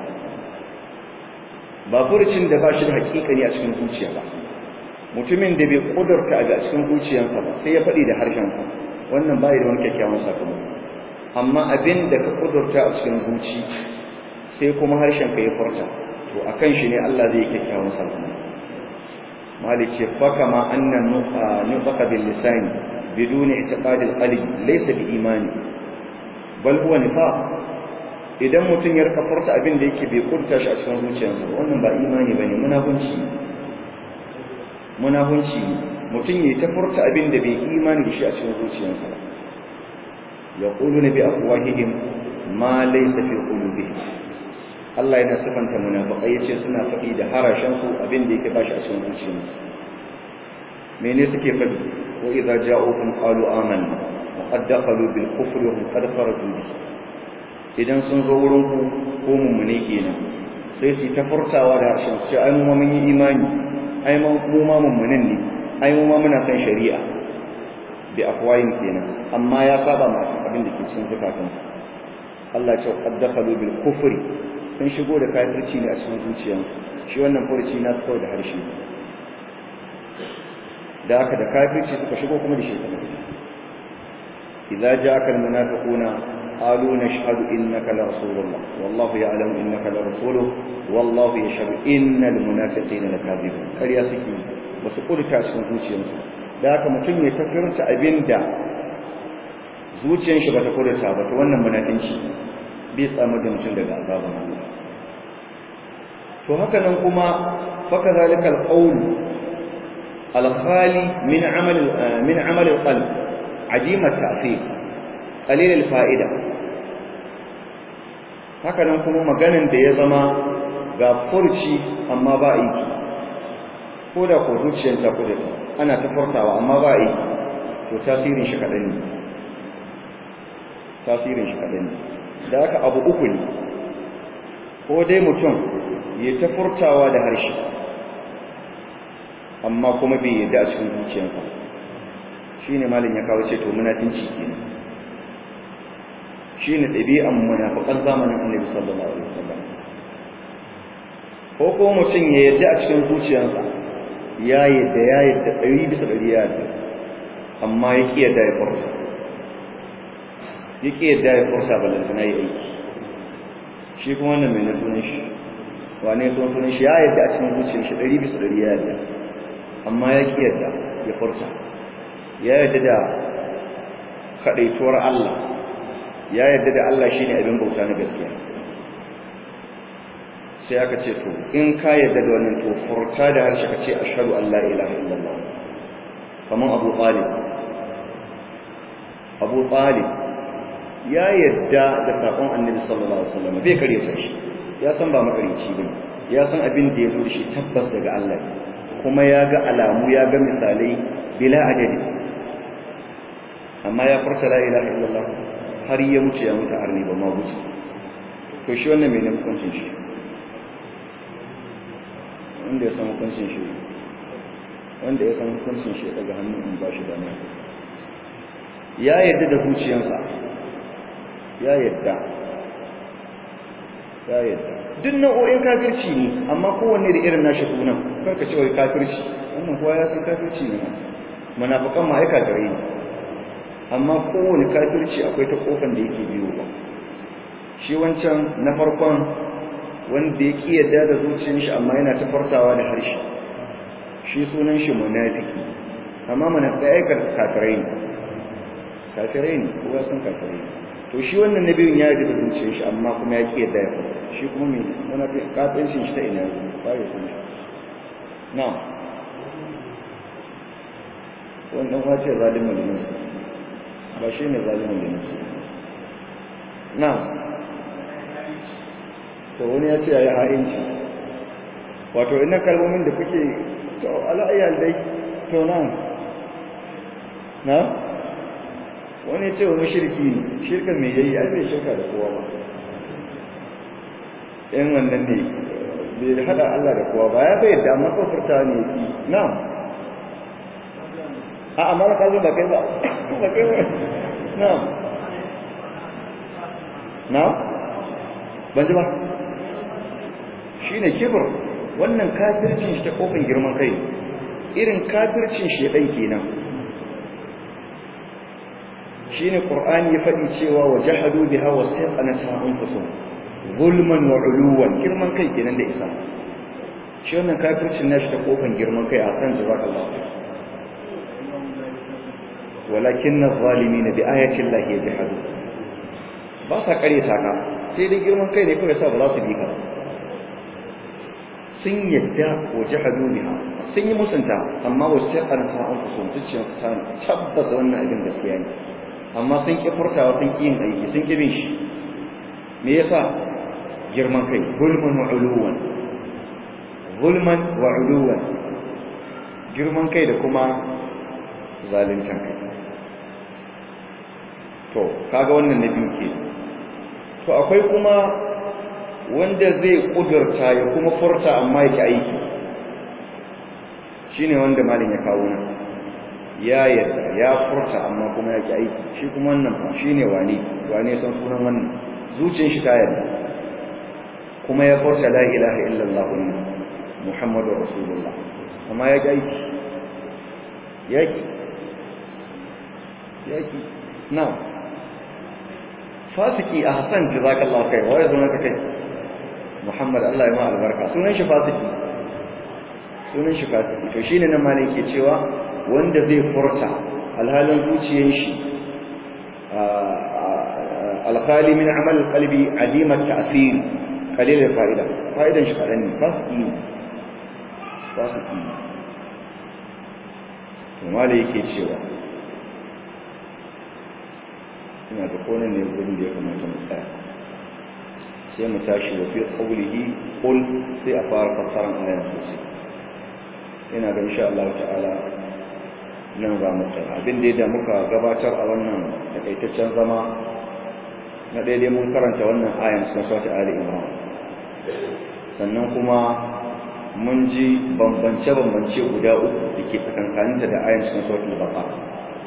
S1: ba furucin da ba shi da hakikani a cikin zuciya ba mutumin da bai kudurta a cikin zuciyarsa ba sai ya faɗi da harshen sa wannan bai da wani kyakkyawan sakamako amma abin da ka kudurta a cikin zuci sai kuma harshen ka ya furta to akan shi ne Allah zai kyakkyawan sakamako mali ce fa kama annan nufaqa bil lisani biduni i'tiqad al qalbi laysa bi imani bal huwa nifaq idan mutum ya rika furta abin da yake bai kurta shi a cikin zuciyarsa wannan ba imani bane munafunci munafunci mutum ya ta furta abin da bai imani da shi a cikin zuciyarsa ba yaquluna bi afwahihim ma laysa fi qulubihim Allah yana sifanta munafiqai yace suna faɗi da harashen su abin da yake bashi a cikin zuciyarsu mene suke faɗi wa idza ja'ukum qalu amanna wa qad dakhalu bil kufri wa hum qad kharaju bi idan sun zo wurin ku ko mummune kenan sai su ta furtawa da harshen su ai mu ma mun yi imani ai mu ma mummunin ne ai mu ma muna san shari'a bi afwayin kenan amma ya saba ma abin da ke cikin zukatansu Allah ya ce qad dakhalu bil kufri sun shigo da kafirci ne a cikin zuciyarsu shi wannan furuci na kawai da harshe da haka da kafirci suka shigo kuma da shi suka fita idza ja'aka al munafiquna qalu nashhadu innaka la rasulullah wallahu ya'lamu innaka la rasuluhu wallahu yashhadu innal munafiqina lakadibun kariya suke basu kurta cikin zuciyarsu da haka mutum ya tafirta abinda zuciyar shi bata kurta ba to wannan munafinci bai tsamu da mutum daga azabun Allah to haka nan kuma faka zalika alqawl alkhali min amal min amal alqalb ajim at-ta'thir qalil al-fa'ida haka nan kuma maganan da ya zama ga furci amma ba aiki ko da ko zuciyar ta kudata ana ta furtawa amma ba aiki to tasirin shi kadan ne tasirin shi kadan ne da haka abu uku ne ko dai mutum ya ta furtawa da harshe amma kuma bai yadda a cikin zuciyarsa shine malin ya kawo ce to munafinci kenan shine ɗabi'an munafiqan zamanin Annabi sallallahu alaihi wasallam ko ko mutum ya yadda a cikin zuciyarsa ya yadda ya yadda ɗari bisa ɗari ya yadda amma ya ƙi yadda ya furta ya ƙi yadda ya furta balantana ya aiki shi kuma wannan mai na sunan shi wane sun sunan shi ya yadda a cikin zuciyar shi ɗari bisa ɗari ya yadda amma ya ƙi yadda ya furta ya yadda da kaɗaituwar Allah ya yadda da Allah shi ne abin bauta na gaskiya sai aka ce to in ka yadda da wannan to furta da harshe ka ce ashhadu an la ilaha illallah kamar Abu Talib Abu Talib ya yadda da sakon Annabi sallallahu alaihi wasallam bai kare shi ya san ba makarici bane ya san abin da ya zo da shi tabbas daga Allah kuma ya ga alamu ya ga misalai bila adadi amma ya farsa la ilaha illallah har ya mutu ya mutu arni ba ma mutu to shi wannan mai hukuncin shi wanda ya san hukuncin shi wanda ya san hukuncin shi daga hannun in ba shi da ne ya yadda da zuciyarsa ya yadda ya yadda duk nau'o'in kafirci ne amma kowanne da irin nashi sunan kar ka ce wai kafirci wannan kowa ya san kafirci ne munafiqan ma ai kafirai ne amma kowane kafirci akwai ta kofan da yake biyo ba shi wancan na farkon wanda ya ki yadda da zuciyar shi amma yana ta fartawa da harshe shi sunan shi munafiki amma munafiqai ai kafirai ne kafirai ne kowa san kafirai ne to shi wannan nabiyin ya yi da zuciyar shi amma kuma ya ki yadda ya fara shi kuma me wani kafin shi ta ina ba ya san shi na wannan wace zalimin linsu ba shi ne zalimin linsu na to wani ya ce ya yi ha'inci wato ina kalmomin da kuke to ala'ayyar dai to na na wani ce wani shirki ne shirkan mai yayi ai bai shirka da kowa ba in wannan ne bai hada Allah da kowa ba ya bai da amma kofurta ne yi na a amma na kazo ba kai ba ba kai ba na na ban ji ba shine kibir wannan kafircin shi ta kofin girman kai irin kafircin shi dan kenan shine qur'ani ya faɗi cewa wajahadu biha wastaqanata anfusuhum zulman wa uluwan girman kai kenan da isa shi wannan kafircin nashi ta kofan girman kai a kan jazakallahu walakin adh-dhalimin bi ayati llahi yajhadu ba sa kare saka sai dai girman kai ne kawai sa ba za su bi ka sun yadda wajahadu biha sun yi musunta amma wastaqanata anfusuhum zuciyar ta tabbata wannan abin gaskiya ne amma sun ƙi furtawa sun ƙi yin aiki sun ƙi bin shi me yasa girman kai gulman wa uluwan gulman wa uluwan girman kai da kuma zaluncin kai to kaga wannan na biyu ke to akwai kuma wanda zai kudurta ya kuma furta amma yake aiki shine wanda malin ya kawo nan ya yadda ya furta amma kuma ya ki aiki shi kuma wannan fa shine wane wane san sunan wannan zuciyar shi ta yadda kuma ya furta la ilaha illallah muhammadur rasulullah amma ya ki aiki yaki yaki na fasiki a hasan jazakallahu kai wai zama ka kai muhammad Allah ya ma albarka sunan shi fasiki sunan shi fasiki to shine nan malai ke cewa wanda zai furta alhalin zuciyar shi alkhali min amal qalbi adimat ta'thir qalil fa'ida fa'idan shi kadan ne fasiki ne fasiki ne to malai yake cewa ina da konan ne gurin da ya kamata mu tsaya sai mu tashi wa fi qawlihi qul sai a fara fassaran ayan sosai ina ga insha Allah ta'ala nan za mu tsaya abin da da muka gabatar a wannan takaitaccen zama na daidai mun karanta wannan ayan cikin sautin Ali Imran sannan kuma mun ji bambance-bambance guda uku da ke tsakankaninta da ayan cikin sautin Baqara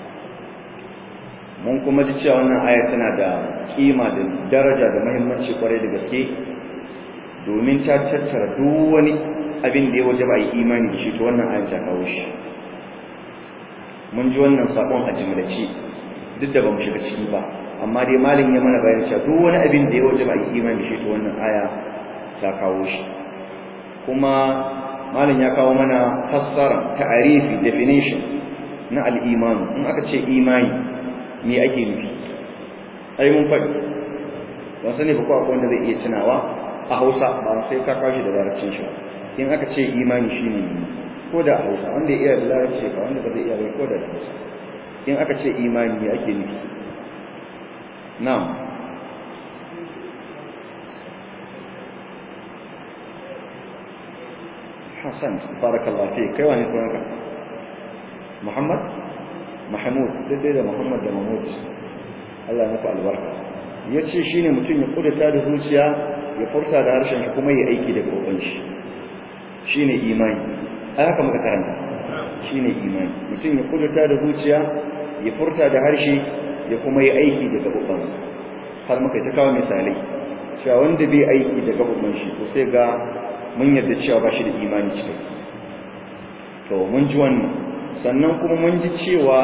S1: mun kuma ji cewa wannan aya tana da kima da daraja da muhimmanci kwarai da gaske domin ta tattara duk wani abin da ya waje ba yi imani da shi to wannan aya ta kawo shi mun ji wannan sakon a jimlace duk da bamu shiga ciki ba amma dai malin ya mana bayan cewa duk wani abin da ya waje ba yi imani da shi to wannan aya ta kawo shi kuma malin ya kawo mana fassara ta'arifi definition na al-iman in aka ce imani me ake nufi ai mun faɗi ba sani ba ko akwai wanda zai iya tunawa a Hausa ba sai ka kawo shi da larabcin shi in aka ce imani shine ko da a Hausa wanda ya iya da larabci ba wanda ba zai iya ba ko da Hausa in aka ce imani me ake nufi na'am Hassan barakallahu fi kai wani sunanka Muhammad Mahmud daidai da Muhammad da Mahmud Allah ya muku albarka yace shine mutum ya kudata da zuciya ya furta da harshen shi kuma ya aiki da gaban shi shine imani ai haka muka karanta shine imani mutum ya kudata da zuciya ya furta da harshe ya kuma yi aiki da gaban sa har muka ta kawo misalai cewa wanda bai aiki da gaban shi to sai ga mun yarda cewa ba shi da imani cikai to mun ji wannan sannan kuma mun ji cewa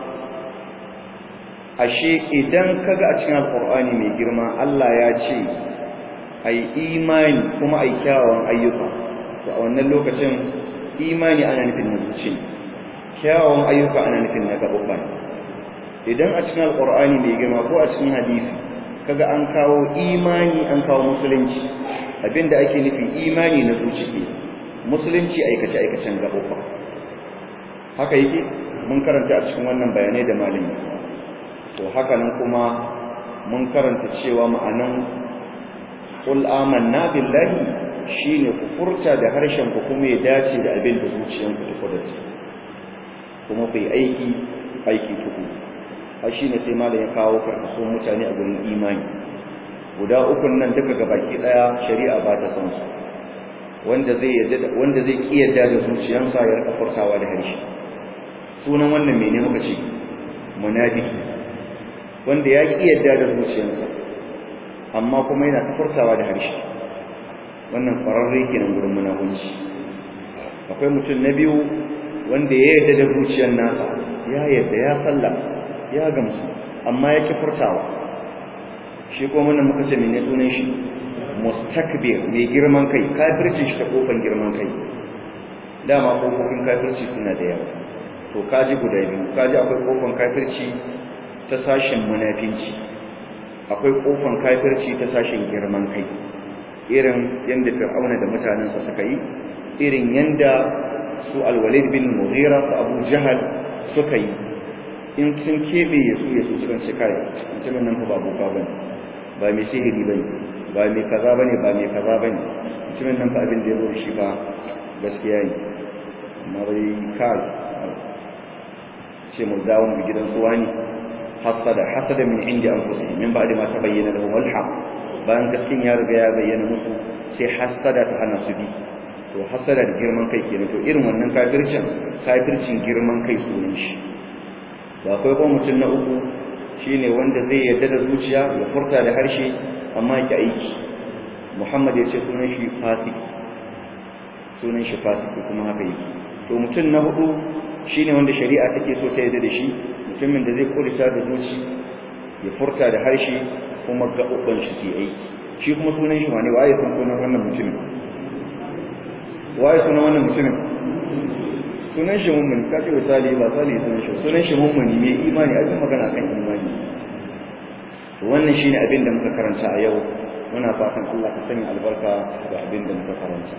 S1: ashe idan kaga a cikin alkur'ani mai girma Allah ya ce ai imani kuma ai kyawawan ayyuka to a wannan lokacin imani ana nufin na zuci kyawawan ayyuka ana nufin na gaɓuɓɓa idan a cikin alkur'ani mai girma ko a cikin hadisi kaga an kawo imani an kawo musulunci abinda ake nufi imani na zuci musulunci aikace aikacen gaɓuɓɓa haka yake mun karanta a cikin wannan bayanai da malami to haka nan kuma mun karanta cewa ma'anan qul amanna billahi shine ku furta da harshen ku kuma ya dace da abin da zuciyanku ta kudace kuma ku yi aiki aiki tuku har shine sai malam ya kawo karkashin mutane a gurin imani guda ukun nan duka gabaki daya shari'a ba ta san su wanda zai yadda wanda zai kiyarda da zuciyansa ya rika furtawa da harshe sunan wannan mene muka ce munafiki wanda ya ki yadda da zuciyarsa amma kuma yana tafurtawa da harshe wannan kwararre kenan gurin munafunci akwai mutum na biyu wanda ya yadda da zuciyar nasa ya yadda ya salla ya gamsu amma ya ki furtawa shi kuma wannan muka ce mene sunan shi mustakbir mai girman kai kafircin shi ta kofan girman kai dama kofofin kafirci suna da yawa to kaji guda biyu kaji akwai kofan kafirci ta sashin munafinci akwai kofan kafirci ta sashin girman kai irin yanda fir'auna da mutanensa suka yi irin yanda su alwalid bin mughira su abu jahal suka yi in sun kebe yasu yasu sukan ce kai mutumin nan fa ba boka bane ba mai sihiri bane ba mai kaza bane ba mai kaza bane mutumin nan fa abin da ya zo shi ba gaskiya ne amma bai kai ce mu dawo mu gidan su wani hasada hasada min indi anfusihim min ba'di ma tabayyana lahum al-haq bayan gaskin ya riga ya bayyana musu sai hasada ta hana su bi to hasada da girman kai kenan to irin wannan kafircin kafircin girman kai sunan shi da akwai kuma mutum na uku shine wanda zai yarda da zuciya ya furta da harshe amma ya aiki Muhammad ya ce sunan shi fasiki sunan shi fasiki kuma haka yake to mutum na hudu shine wanda shari'a take so ta yarda da shi mutumin da zai kurta da zuci ya furta da harshe kuma gaɓuɓɓan shi su aiki shi kuma sunan shi wane waye san sunan wannan mutumin waye sunan wannan mutumin sunan shi mummuni ka ce misali ba sali sunan shi sunan shi mummuni mai imani a magana kan imani wannan shine abin da muka karanta a yau muna fatan Allah ka sanya albarka ga abin da muka karanta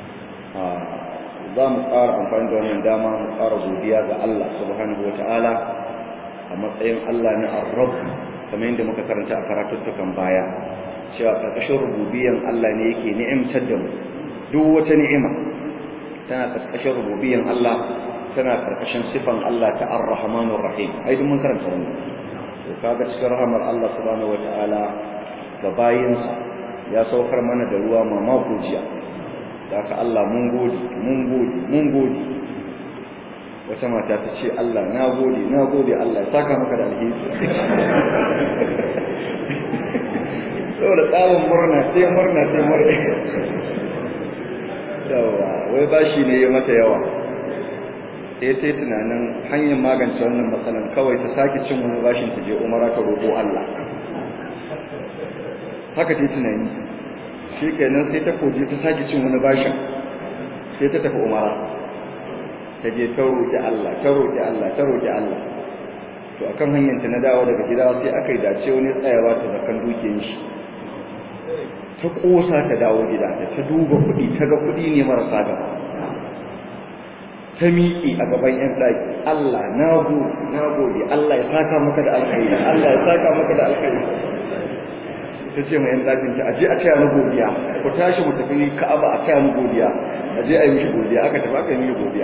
S1: za mu ƙara amfani da wannan dama mu ƙara godiya ga Allah subhanahu wa ta'ala a matsayin Allah na arrab kamar yadda muka karanta a karatuttukan baya cewa ƙarƙashin rububiyan Allah ne yake ni'imtar da mu duk wata ni'ima tana ƙarƙashin rububiyan Allah tana ƙarƙashin sifan Allah ta ar-rahmanur rahim ai duk mun karanta wannan to kaga cikin rahmar Allah subhanahu wa ta'ala ga bayinsa ya saukar mana da ruwa mamako jiya da aka Allah mun gode mun gode mun gode wata mata ta ce Allah na gode na gode Allah ya saka maka da alheri saboda tsawon murna sai murna sai murna yawa wai bashi ne ya mata yawa sai ta yi tunanin hanyar magance wannan matsalan kawai ta sake cin wani bashin ta je umara ta roƙo Allah haka ta yi tunani shi kenan sai ta koje ta sake cin wani bashin sai ta tafi umara ta je ta roƙi Allah ta roƙi Allah ta roƙi Allah to akan hanyar ta na dawo daga gida sai aka yi dace wani tsayawa ta zakan dukiyar shi ta kosa ta dawo gida ta ta duba kuɗi ta ga kuɗi ne marasa gaba ta miƙe a gaban ƴan ɗaki Allah na gode na gode Allah ya saka maka da alkhairi Allah ya saka maka da alkhairi ta ce mai yan ɗakin ta aje a taya mu godiya ku tashi mu tafi Ka'aba a taya mu godiya aje a yi mishi godiya aka tafi aka yi mishi godiya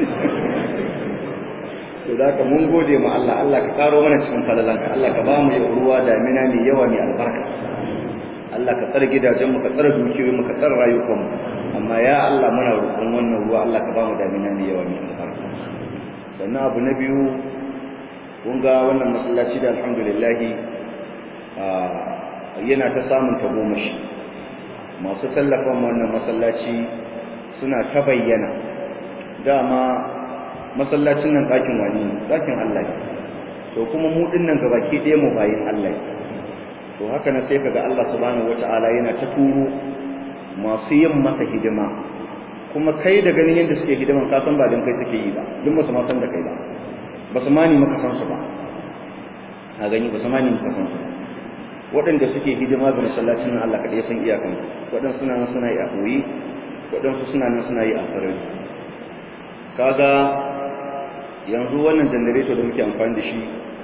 S1: to da ka mun gode ma Allah Allah ka karo mana cikin falalanka Allah ka ba mu ruwa damina mai yawa mai albarka Allah ka tsare gidajen mu ka tsare dukiyoyin mu ka tsare rayukan mu amma ya Allah muna roƙon wannan ruwa Allah ka ba mu damina mai yawa mai albarka sannan abu na biyu kun ga wannan masallaci da alhamdulillah yana ta samun tagomashi masu tallafan wannan masallaci suna ta bayyana dama masallacin nan ɗakin wani ɗakin Allah to kuma mu ɗin nan gabaki ɗaya mu bayin Allah to haka na sai kaga Allah subhanahu wata'ala yana ta turo masu yin masa hidima kuma kai da ganin yadda suke hidiman ka san ba dan kai suke yi ba duk basu ma san da kai ba basu ma ni maka san su ba a gani basu ma ni maka san su ba waɗanda suke hidima ga masallacin nan Allah kaɗai san iyakan waɗansu suna nan suna yi a koyi waɗansu suna nan suna yi a sarari kaga yanzu wannan janareto da muke amfani da shi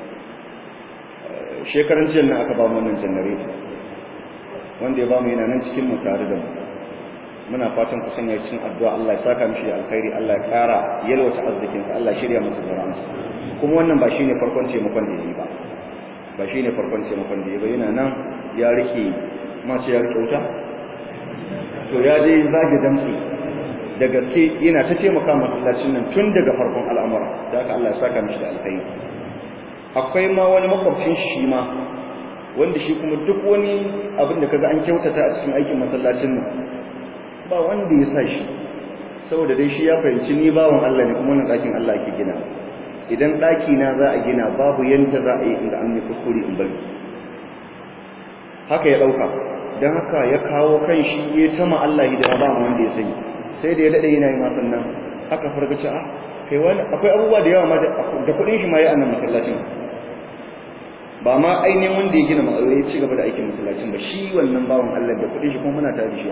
S1: shekaran jiya nan aka ba mu wannan janareto wanda ya ba mu yana nan cikin mu tare da mu muna fatan ku sanya cikin addu'a Allah ya saka mishi alkhairi Allah ya ƙara yalwata arzikinsa Allah ya shirya masa zuri'ansa kuma wannan ba shine farkon taimakon da yi ba ba shi ne farkon taimakon da ya bayyana nan ya rike mace ya rike wuta to ya dai zage damtsi da gaske yana ta taimaka masallacin nan tun daga farkon al'amura da haka Allah ya saka mishi da alkhairi akwai ma wani makwabcin shi ma wanda shi kuma duk wani abin da kaga an kyautata a cikin aikin masallacin nan ba wanda ya sa shi saboda dai shi ya fahimci ni bawan Allah ne kuma wannan ɗakin Allah ke gina idan ɗaki na za a gina babu yanda za a yi inda an yi kuskure in bari haka ya ɗauka don haka ya kawo kan shi ya tama Allah hidima ba mu wanda ya sani sai da ya daɗe yana yi masan nan haka fargaci a kai wani akwai abubuwa da yawa ma da kuɗin shi ma ya annan masallacin ba ma ainihin wanda ya gina ma'aure ya ci gaba da aikin masallacin ba shi wannan bawan Allah da kuɗin shi kuma muna tare da shi a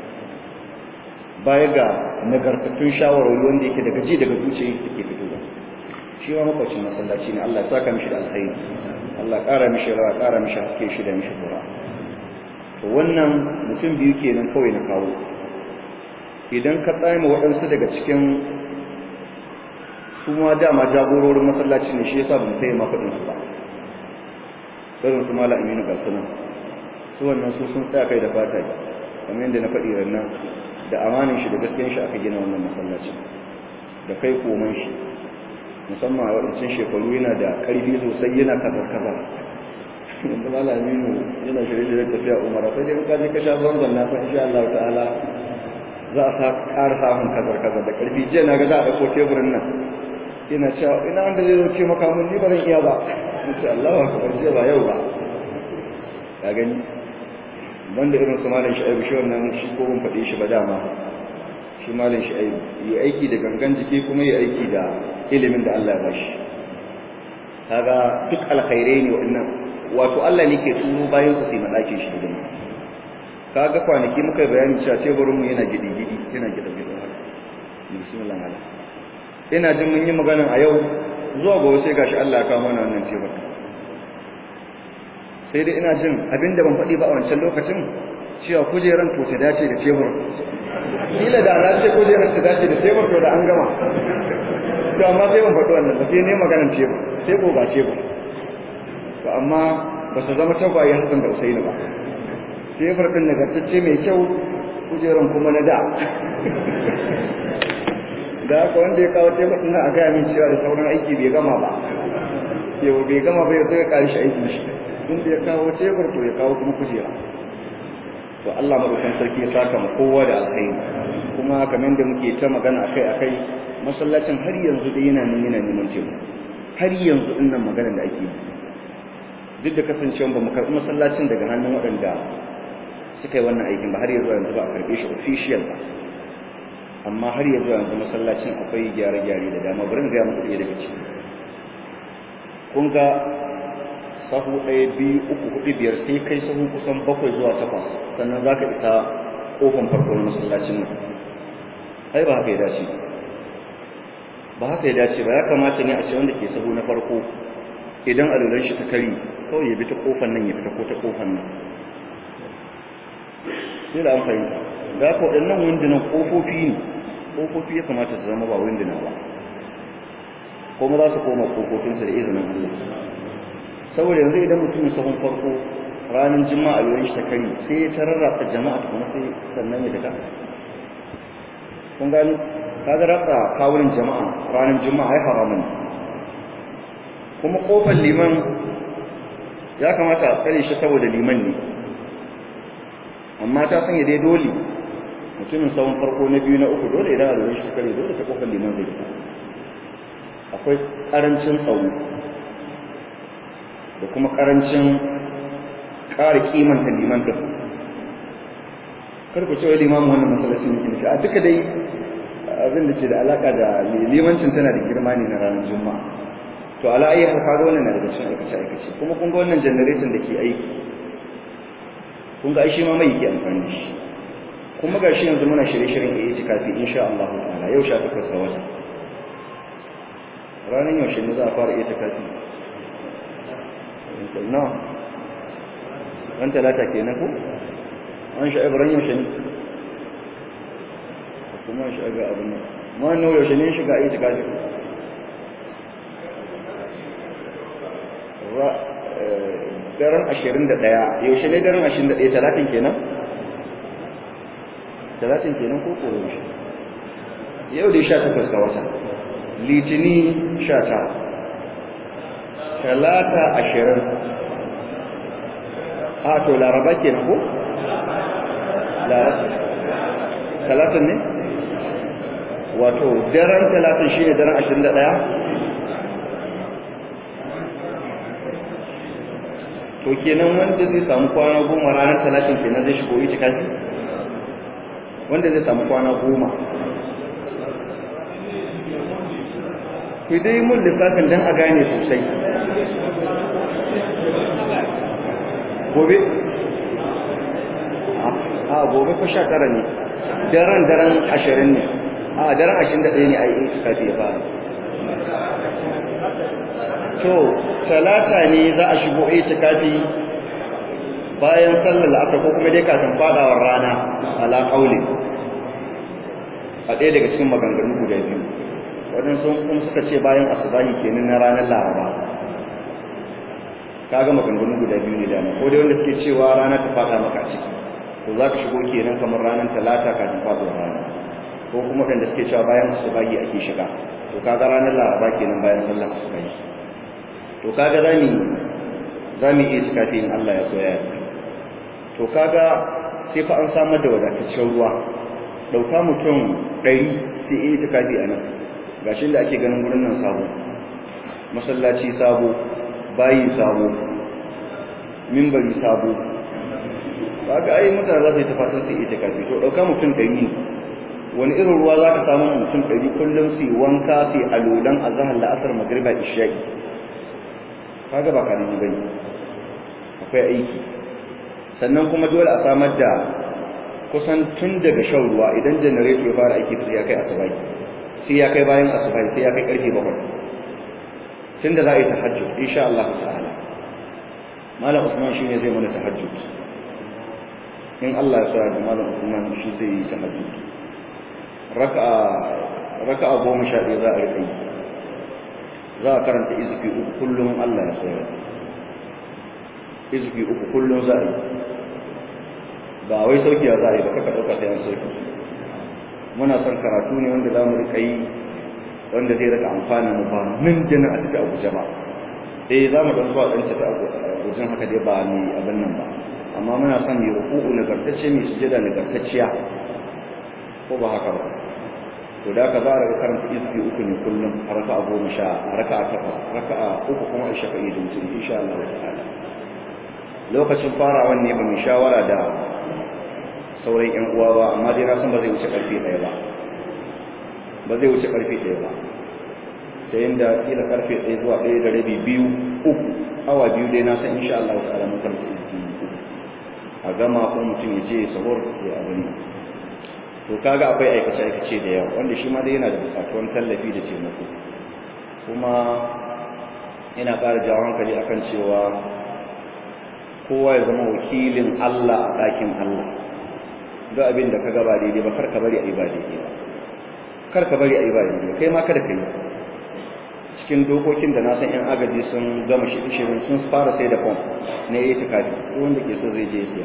S1: baya ga nagartattun shawarwari wanda yake daga ji daga zuciya yake fitowa shi ma makwacin masallaci ne Allah ya saka mishi da alkhairi Allah ƙara mishi rawa ƙara mishi haske shi da mishi dora to wannan mutum biyu kenan kawai na kawo idan ka tsaya waɗansu daga cikin su ma dama jagororin masallaci ne shi yasa ban sai ma faɗin su ba irin su mala aminu ga sunan su wannan su sun tsaya kai da fata kamar yadda na faɗi rannan da amanin shi da gaskiyar shi aka gina wannan masallacin da kai koman shi musamman a waɗancan shekaru yana da ƙarfi sosai yana kazar-kazar yanzu malaminu yana shirye da tafiya umara sai dai ka je ka sha zanzan na san insha Allah ta'ala za a ƙara samun kazar-kazar da ƙarfi jiya na ga za a ɗauko teburin nan ina cewa ina wanda zai zauce maka mun ni ba zan iya ba in ce Allah wa kabar jiya ba yau ba ka gani banda irin su malam sha'ibu shi wannan shi ko ban faɗe shi ba dama shi malam sha'ibu yi aiki da gangan jiki kuma yi aiki da ilimin da Allah ya bashi kaga duk alkhairai ne waɗannan wato Allah ne ke turo bayan su sai madakin shi gidan kaga kwanaki muka bayani cewa teburin mu yana gidi gidi yana gida gida bismillah ala ina jin mun yi magana a yau zuwa gobe sai gashi Allah ya kawo mana wannan tebur sai dai ina jin abinda ban faɗi ba a wancan lokacin cewa kujeran to ta dace da tebur kila da na ce kujeran ta dace da tebur to da an gama to amma sai ban faɗi wannan ba sai ne maganar tebur sai ko ga tebur to amma ba su zama tagwaye Hassan da Usaini ba tebur din nagartacce mai kyau kujeran kuma na da da haka wanda ya kawo tebur din a gaya min cewa da sauran aiki bai gama ba yau bai gama ba ya zo ya ƙari shi aikin shi inda ya kawo tebur to ya kawo kuma kujera to Allah madaukakin sarki ya saka mu kowa da alkhairi kuma kamar da muke ta magana akai akai masallacin har yanzu dai yana nan yana neman cewa har yanzu din nan maganar da ake yi duk da kasancewa ba mu karɓi masallacin daga hannun waɗanda suka yi wannan aikin ba har yanzu yanzu ba a karɓe shi official ba amma har yanzu yanzu masallacin akwai gyare-gyare da dama bari ga muku ɗaya daga ciki kun ga sahu ɗaya biyu uku hudu biyar sai kai sahu kusan bakwai zuwa takwas sannan za ka isa ƙofan farko na masallacin nan ai ba haka ya dace ba haka ya dace ba ya kamata ne a ce wanda ke sahu na farko idan alulan shi ta kari kawai ya bi ta ƙofan nan ya fita ko ta ƙofan nan sai da an fahimta da haka waɗannan windunan ƙofofi ne ƙofofi ya kamata su zama ba winduna ba kuma za su koma ƙofofinsu da izinin Allah saboda yanzu idan mutum sahun farko ranar jima'a yayin shi ta kari sai ya tararrata jama'a kuma sai sannan ya daga kun gani kaga ratsa kawunan jama'a ranar jima'a ya haramun kuma kofar liman ya kamata a tsare shi saboda liman ne amma ta sanya dai dole mutumin sahun farko na biyu na uku dole idan a lura shi ta kare dole ta kofar liman zai fita akwai karancin tsawo da kuma karancin ƙara kimanta liman ɗin karku cewa limamin wannan matsalacin yake a duka dai abin da ke da alaƙa da limancin tana da girma ne na ranar juma'a to ala ayi har kaga wannan na daga cikin aikace aikace kuma kun ga wannan generator da ke aiki kun ga shi ma mai yake amfani da shi kuma ga shi yanzu muna shirye-shiryen ya yi kafi insha Allah ta'ala yau sha takwas ga wata ranar yaushe ne za a fara iya kafi na ran talata ke na ko an sha ibrahim yaushe ne kuma shi ga abin nan ma nawa yaushe ne shiga aiki kafi daren ashirin da ɗaya yaushe ne daren ashirin da ɗaya talatin kenan talatin kenan ko ko yaushe yau dai sha takwas ga wata litini sha ta talata ashirin a to laraba kenan ko talatin ne wato daren talatin shi ne daren ashirin da ɗaya to kenan wanda zai samu kwana goma ranar talatin kenan zai shigo yi kafi wanda zai samu kwana goma ku dai mun lissafin don a gane sosai gobe a gobe ko sha tara ne daren daren ashirin ne a daren ashirin da ɗaya ne a yi kafi ya fara to talata ne za a shigo itikafi bayan sallar la'asar ko kuma dai kafin fadawar rana ala qauli a ɗaya daga cikin maganganu guda biyu waɗansu kuma suka ce bayan asubahi kenan na ranar laraba kaga maganganu guda biyu ne dama ko dai wanda suke cewa rana ta fada maka ciki to za ka shigo kenan kamar ranar talata kafin fadawar rana ko kuma waɗanda suke cewa bayan asubahi ake shiga to kaga ranar laraba kenan bayan sallar asuba to kaga zamu zamu iya cikafi in Allah ya so ya to kaga sai fa an samar da wadataccen ruwa dauka mutum 100 sai iya cikafi a nan gashin da ake ganin gurin nan sabo masallaci sabo bayi sabo mimbari sabo kaga ai mutane za su yi tafasar su ita kafi to dauka mutum ɗari ne wani irin ruwa za ka samu mutum ɗari kullum su yi wanka su yi alolan azahar la'asar magriba isha'i kaga ba karami bane akwai aiki sannan kuma dole a samar da kusan tun daga shan ruwa idan janareto ya fara aiki sai ya kai asubai sai ya kai bayan asubai sai ya kai karfe bakwai tun da za a yi tahajjud insha Allah ta'ala malam Usman shine zai mana tahajjud in Allah ya sa da malam Usman shi zai yi tahajjud raka'a raka'a goma sha ɗaya za a rika yi za a karanta izfi uku kullum Allah ya sa izfi uku kullum za a yi ba wai sauki za a yi ba kaka ɗauka sai an sauki muna son karatu ne wanda za mu rika yi wanda zai rika amfana mu ba nan jana a tafi abuja ba eh za mu ɗan zuwa ɗan tafi abujan haka dai ba ni abin nan ba amma muna son mai ruku'u nagartacce mai sujada nagartacciya ko ba haka ba to da ka za a rika karanta izbi uku ne kullum a raka a goma sha a raka a takwas raka a uku kuma a shafa'i da mutum insha Allah ta'ala lokacin farawan ne ba mu shawara da sauran yan uwa ba amma dai na san ba zai wuce karfe ɗaya ba ba zai wuce karfe ɗaya ba ta yadda kila karfe ɗaya zuwa ɗaya da rabi biyu uku awa biyu dai na san insha Allah ta'ala mun karfe uku a gama ko mutum ya je sahur ya abin nan to kaga akwai aikace aikace da yawa wanda shi ma dai yana da bukatuwan tallafi da taimako kuma ina ƙara jawo hankali akan cewa kowa ya zama wakilin Allah a ɗakin Allah duk abin da ka gaba daidai ba kar ka bari a yi ba daidai ba kar ka bari a yi ba daidai kai ma kada ka yi cikin dokokin da na san yan agaji sun gama shi shirin sun fara sai da fom na yi tikafi wanda ke so zai je siya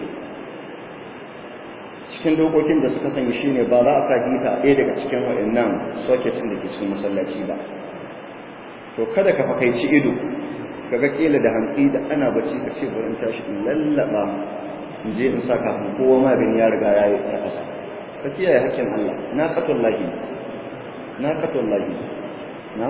S1: cikin dokokin da suka sanya shine ba za a sa hita ɗaya daga cikin waɗannan sockets da ke cikin masallaci ba to kada ka fakaici ido kaga kila da hantsi da ana bacci ka ce bari in tashi in lallaba in je in sa kafin kowa ma bin ya riga ya yi ta ƙasa ka kiyaye hakkin Allah na qatul lahi na qatul lahi na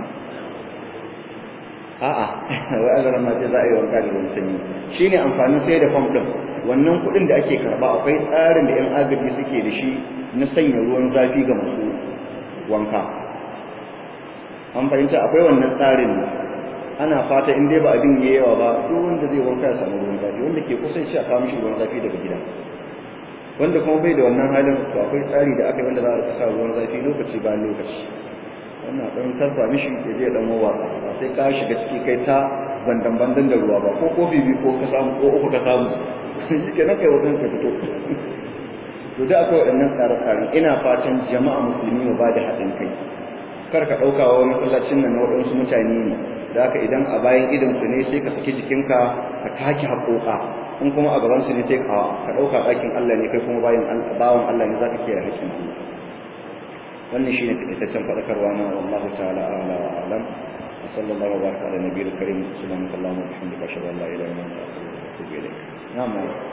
S1: a'a wai Allah ma ce za a yi wanka da ruwan sanyi shine amfanin sai da fam din wannan kuɗin da ake karba akwai tsarin da yan agaji suke da shi na sanya ruwan zafi ga masu wanka an fahimta akwai wannan tsarin ana fata in dai ba abin ya yawa ba duk wanda zai wanka ya samu ruwan zafi wanda ke kusa shi a kawo mishi ruwan zafi daga gida wanda kuma bai da wannan halin to akwai tsari da aka yi wanda za a sa ruwan zafi lokaci bayan lokaci wannan ɗan tarfa mishi ya je ɗan wawa ba sai ka shiga ciki kai ta bandan bandan da ruwa ba ko kofi biyu ko ka samu ko uku ka samu shi ke nan kai wajen ka fito to da akwai waɗannan tsare-tsaren ina fatan jama'a musulmi mu ba da haɗin kai kar ka ɗauka wa masallacin nan na waɗansu mutane ne da haka idan a bayan idan su ne sai ka saki jikinka ka take haƙoƙa in kuma a gaban su ne sai ka ka ɗauka ɗakin Allah ne kai kuma bayan bawan Allah ne za ka kiyaye haƙƙin Allah wannan shine fitaccen faɗakarwa na wallahu ta'ala a'la wa a'lam wa sallallahu wa baraka ala nabiyil karim subhanaka allahumma wa bihamdika ashhadu an la ilaha illa anta astaghfiruka wa atubu ilayk na'am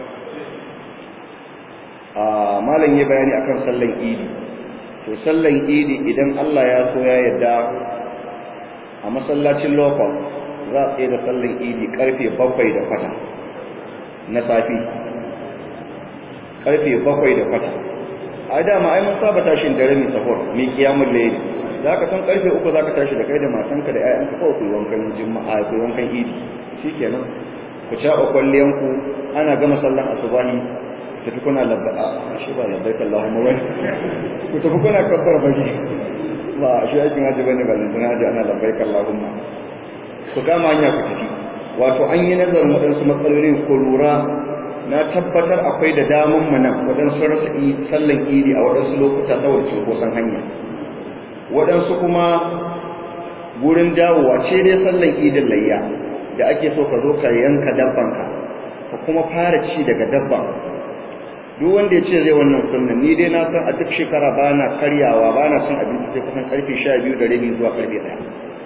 S1: a malam ya bayani akan sallan idi to sallan idi idan Allah ya so ya yarda a masallacin local za a tsaye da sallan idi karfe bakwai da kwata na safi karfe bakwai da kwata a dama ai mun saba tashin dare mai sahur mai kiyamul layli zaka san karfe uku zaka tashi da kai da matanka da ƴaƴanka kawai ku wankan juma'a ku wankan idi shikenan ku ci a kwalliyan ku ana gama sallan asubahi tafi kuna labba a shi ba labbaik Allahumma wai ku tafi kuna kabbar baki ba shi aikin haji bane ba lantana haji ana labbaik Allahumma ku kama hanya ku tafi wato an yi nazarin waɗansu matsalolin ko lura na tabbatar akwai da damun mu nan waɗansu rasa sallan idi a waɗansu lokuta saboda cunkoson hanya waɗansu kuma gurin dawowa ce dai sallan idin layya da ake so ka zo ka yanka dabbanka ka kuma fara ci daga dabban duk wanda ya ce zai wannan sunnan ni dai na san a duk shekara ba na karyawa ba na cin abinci sai kusan karfe sha biyu da rabi zuwa karfe ɗaya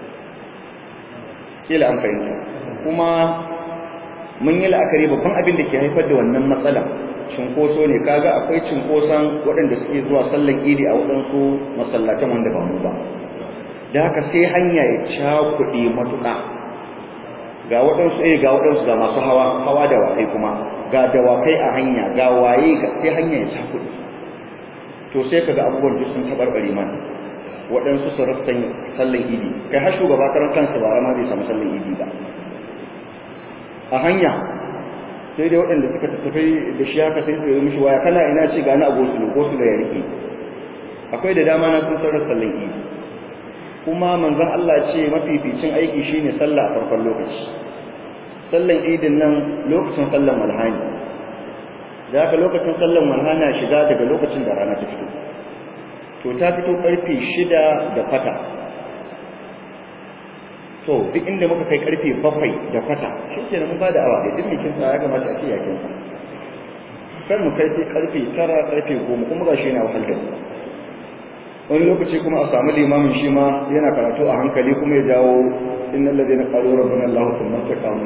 S1: kila an fahimta kuma mun yi la'akari babban abin da ke haifar da wannan matsala cinkoso ne kaga akwai cinkoson waɗanda suke zuwa sallan idi a waɗansu masallatan wanda ba mu ba da haka sai hanya ya cakuɗe matuƙa ga waɗansu eh ga waɗansu ga masu hawa hawa da wakai kuma ga dawakai a hanya ga waye sai hanya ya cakuɗe to sai kaga abubuwan duk sun tabarbare mana waɗansu su rasa sallan idi kai har shugaba karan kansa ba ma bai samu sallan idi ba a hanya sai dai waɗanda suka tafi da shi haka sai su yi mishi waya kana ina ce gani a gosu ko su da ya rike akwai da dama na sun sarar sallan idi kuma manzon Allah ce mafificin aiki shine sallah a farkon lokaci sallan idin nan lokacin sallan malhani da haka lokacin sallan malhana shiga daga lokacin da rana ta fito to ta fito karfe shida da kwata to duk inda muka kai karfe bakwai da kwata shi ke mun ba da awa da duk mikin ya kamata a ce yakin sa kar mu kai sai karfe tara karfe goma kuma ga shi yana wahal da wani lokaci kuma a samu limamin shi ma yana karatu a hankali kuma ya jawo innal ladina qalu rabbuna allah thumma istaqamu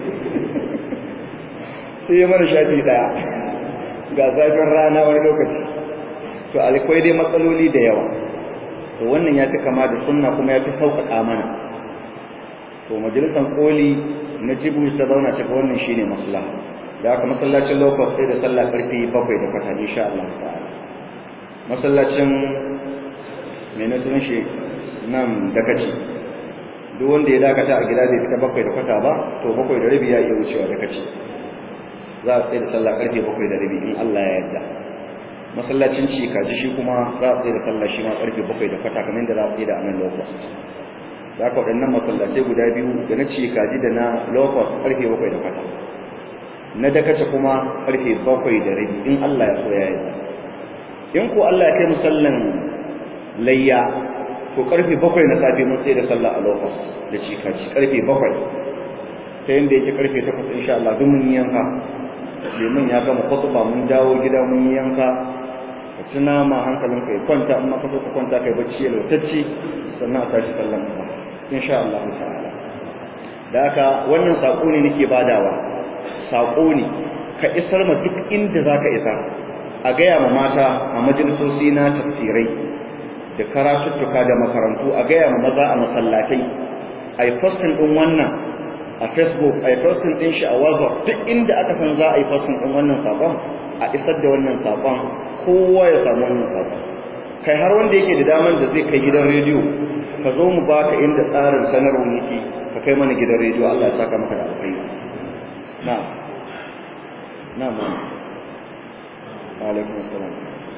S1: sai ya mana shafi daya ga zafin rana wani lokaci to alkwai dai matsaloli da yawa to wannan ya fi kama da sunna kuma ya fi sauƙaƙa mana to majalisar koli na jibu ta zauna ta ga wannan shine maslaha da haka masallacin lokacin sai da sallah karfe bakwai da kwata insha Allah ta'ala masallacin mai na sunan shi nan dakaci duk wanda ya dakata a gida zai fita bakwai da kwata ba to bakwai da rabi ya iya wucewa dakaci za a tsaye da sallah karfe bakwai da rabi in Allah ya yarda masallacin ci kaji shi kuma za a tsaye da sallah shi ma karfe bakwai da kwata kamar da za a tsaye da anan lokacin da aka waɗannan masallacai guda biyu da na ci kaji da na lokos karfe bakwai da kwata na dakace kuma karfe bakwai da rabi in Allah ya so ya yarda in ko Allah ya kai musallan layya to karfe bakwai na safe mun tsaye da sallah a lokos da ci kaji karfe bakwai ta yadda yake karfe takwas insha Allah duk mun yanka liman ya gama khutba mun dawo gida mun yanka ka ci nama hankalin kai kwanta amma ka so ka kwanta kai bacci ya lautacci sannan a tashi sallan ka insha Allah ta'ala da haka wannan sako ne nake badawa sako ne ka isar ma duk inda zaka isa a gaya ma mata a majalisoci na tafsirai da karatuttuka da makarantu a gaya ma maza a masallatai a yi postin ɗin wannan a facebook a yi postin ɗin shi a whatsapp duk inda aka san za a yi postin ɗin wannan sabon a isar da wannan sabon kowa ya samu wannan sabon kai har wanda yake da daman da zai kai gidan rediyo ka zo mu baka inda tsarin sanarwa yake ka kai mana gidan rediyo Allah ya saka maka da alkhairi na na ma alaikum assalam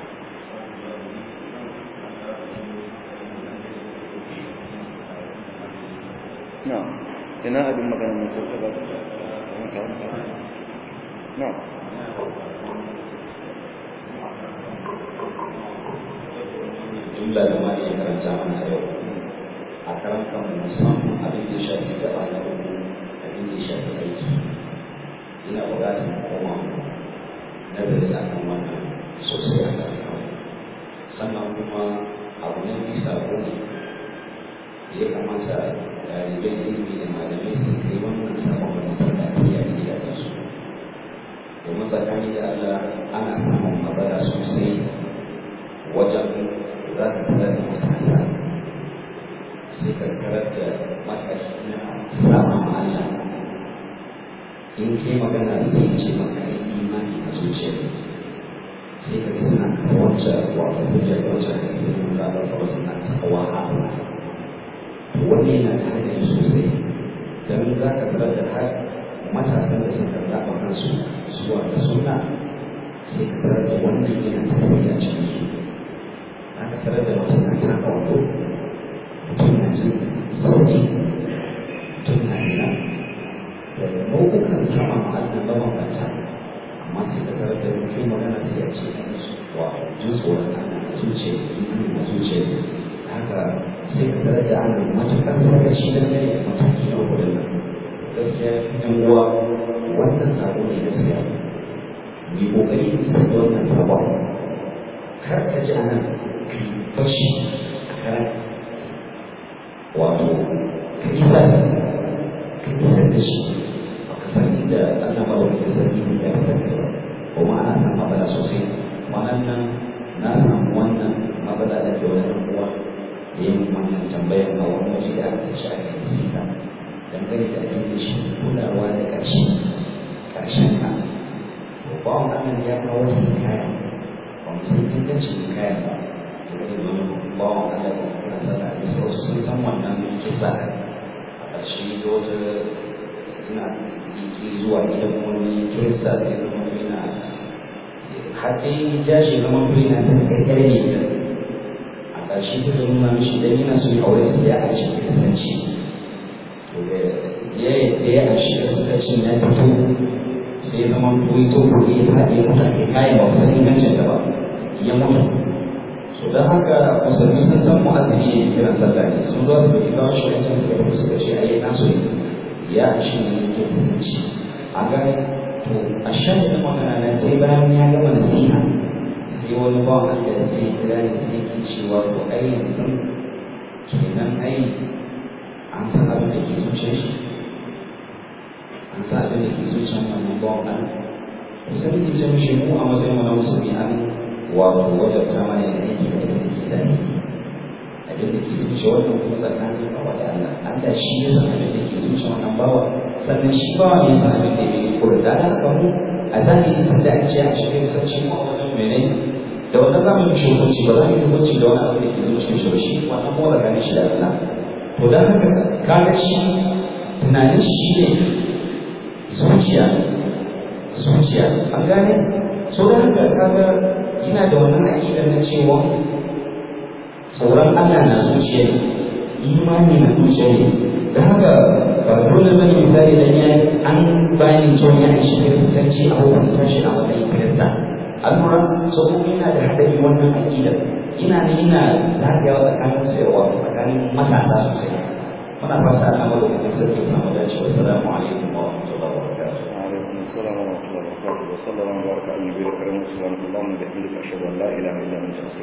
S1: na ina abin magana mai sauka ba na
S3: jumla da ma iya karanta mana yau a karanta musamman abin da shafi gaba na uku abin da shafi aiki ina buƙatar koma nazari a kan wannan sosai a kan kawai sannan kuma abu ne mai sabo ne ya kamata ɗalibai ilimi da malamai su kai wannan sabon wani sarkaci a gidajensu domin tsakani da Allah ana samun matsala sosai wajen za ka tarar da matasa sai ka tarar da matashi na sama ma Allah in ke magana sai ce maka yi imani a zuciya sai ka ga suna kawace wato hujjar wacce da ke nuna da wasu na takawa a wani yana da haɗari sosai don za ka tarar da har matasan da suka zaɓa kansu zuwa da suna sai ka tarar da wannan yana tasiri a cikin su aka tarar da mutum na taka wando mutum na jin sauti mutum na ina da nau'ukan sama ma'adin mabambanta amma sai ka tarar da mutum magana sai ya ce wa jin tsoron ana a zuciya imani a zuciya haka sai ka tarar da ana matuƙar sakaci da gani a mataki na kudin nan gaskiya yan uwa wannan sabo ne gaskiya mai kokari da isa da wannan sabon kar ka ji anan kai bashi a karan wato ka isa ka isa da shi ba ka san inda Allah ba wani da sarki ne ya fitar da ba kuma ana san mabala sosai wannan nan na samu wannan mabala da ke wani uwa da yin wannan tambayar a wani waje da aka tashi a kan sita dangane da abin da shi kulawa da ƙarshe ƙarshen ka to ba wa nan ya kawo shi kaya ba mu san ingancin kaya ba to da wani ba wa nan da kuma sana da su wasu sun san wannan kisa a ƙarshe da wata ina yi zuwa gidan wani kirista da ya zama yana har dai ja shi zama yana san karkare ne a ƙarshe ta da nuna mishi dan yana so ya aure sai ya aisha ya kasance to da ya yadda ya aisha da suka cin ya fito sai ya zama koyi to koyi ya faɗi ya mutu a kayan ba wasan ingancin da ba ya mutu so don haka musulmi sun san mu'azzini ya kira sallah ne sun zo su ɗauki kawo shi wancan suka fito suka ce ai nasu ne ya aisha ne ya kasance a gani to a shan da magana na sai bayan ya gama nasiha sai wani ba wanda da sai kira ne sai ke cewa to ai yanzu kenan ai an san abin da ke zuciyar shi an san abin da ke zuciyar wannan ba wanda to sai ke ce mishi mu a matsayin wani musulmi an wato wajen sama ne da yake da abin da ke da abin da ke zuciya wannan kuma tsakanin bawa da Allah Allah shi ya san abin da ke zuciya wannan bawa sannan shi bawa ne san abin da ke kula da haka mu a zahiri tun da an ce a cikin sarki mu a wajen menene da wannan za mu yi hukunci ba za mu yi hukunci da wani abu da ke zuciyar shi ba shi wannan kuma tsakanin shi da Allah to dan haka kaga shi tunanin shi ne zuciya zuciya an gane so da haka kaga yana da wannan aƙidar na cewa tsoron Allah na zuciya ne imani na zuciya ne da haka ba dole ba ne misali da ya an bayan cewa ya shi ne kusanci a hukunta shi a matsayin kirista an lura saboda yana da haɗari wannan aƙidar ina ne yana zagayawa tsakanin sayarwa tsakanin matasa sosai muna fata Allah ma da sarki ya samu dacewa assalamu alaikum wa rahmatullahi wa barakatuh
S1: وعليكم السلام ورحمة الله وبركاته وصلى الله وبارك على النبي الكريم سبحانك اللهم وبحمدك أشهد أن لا إله إلا أنت أستغفرك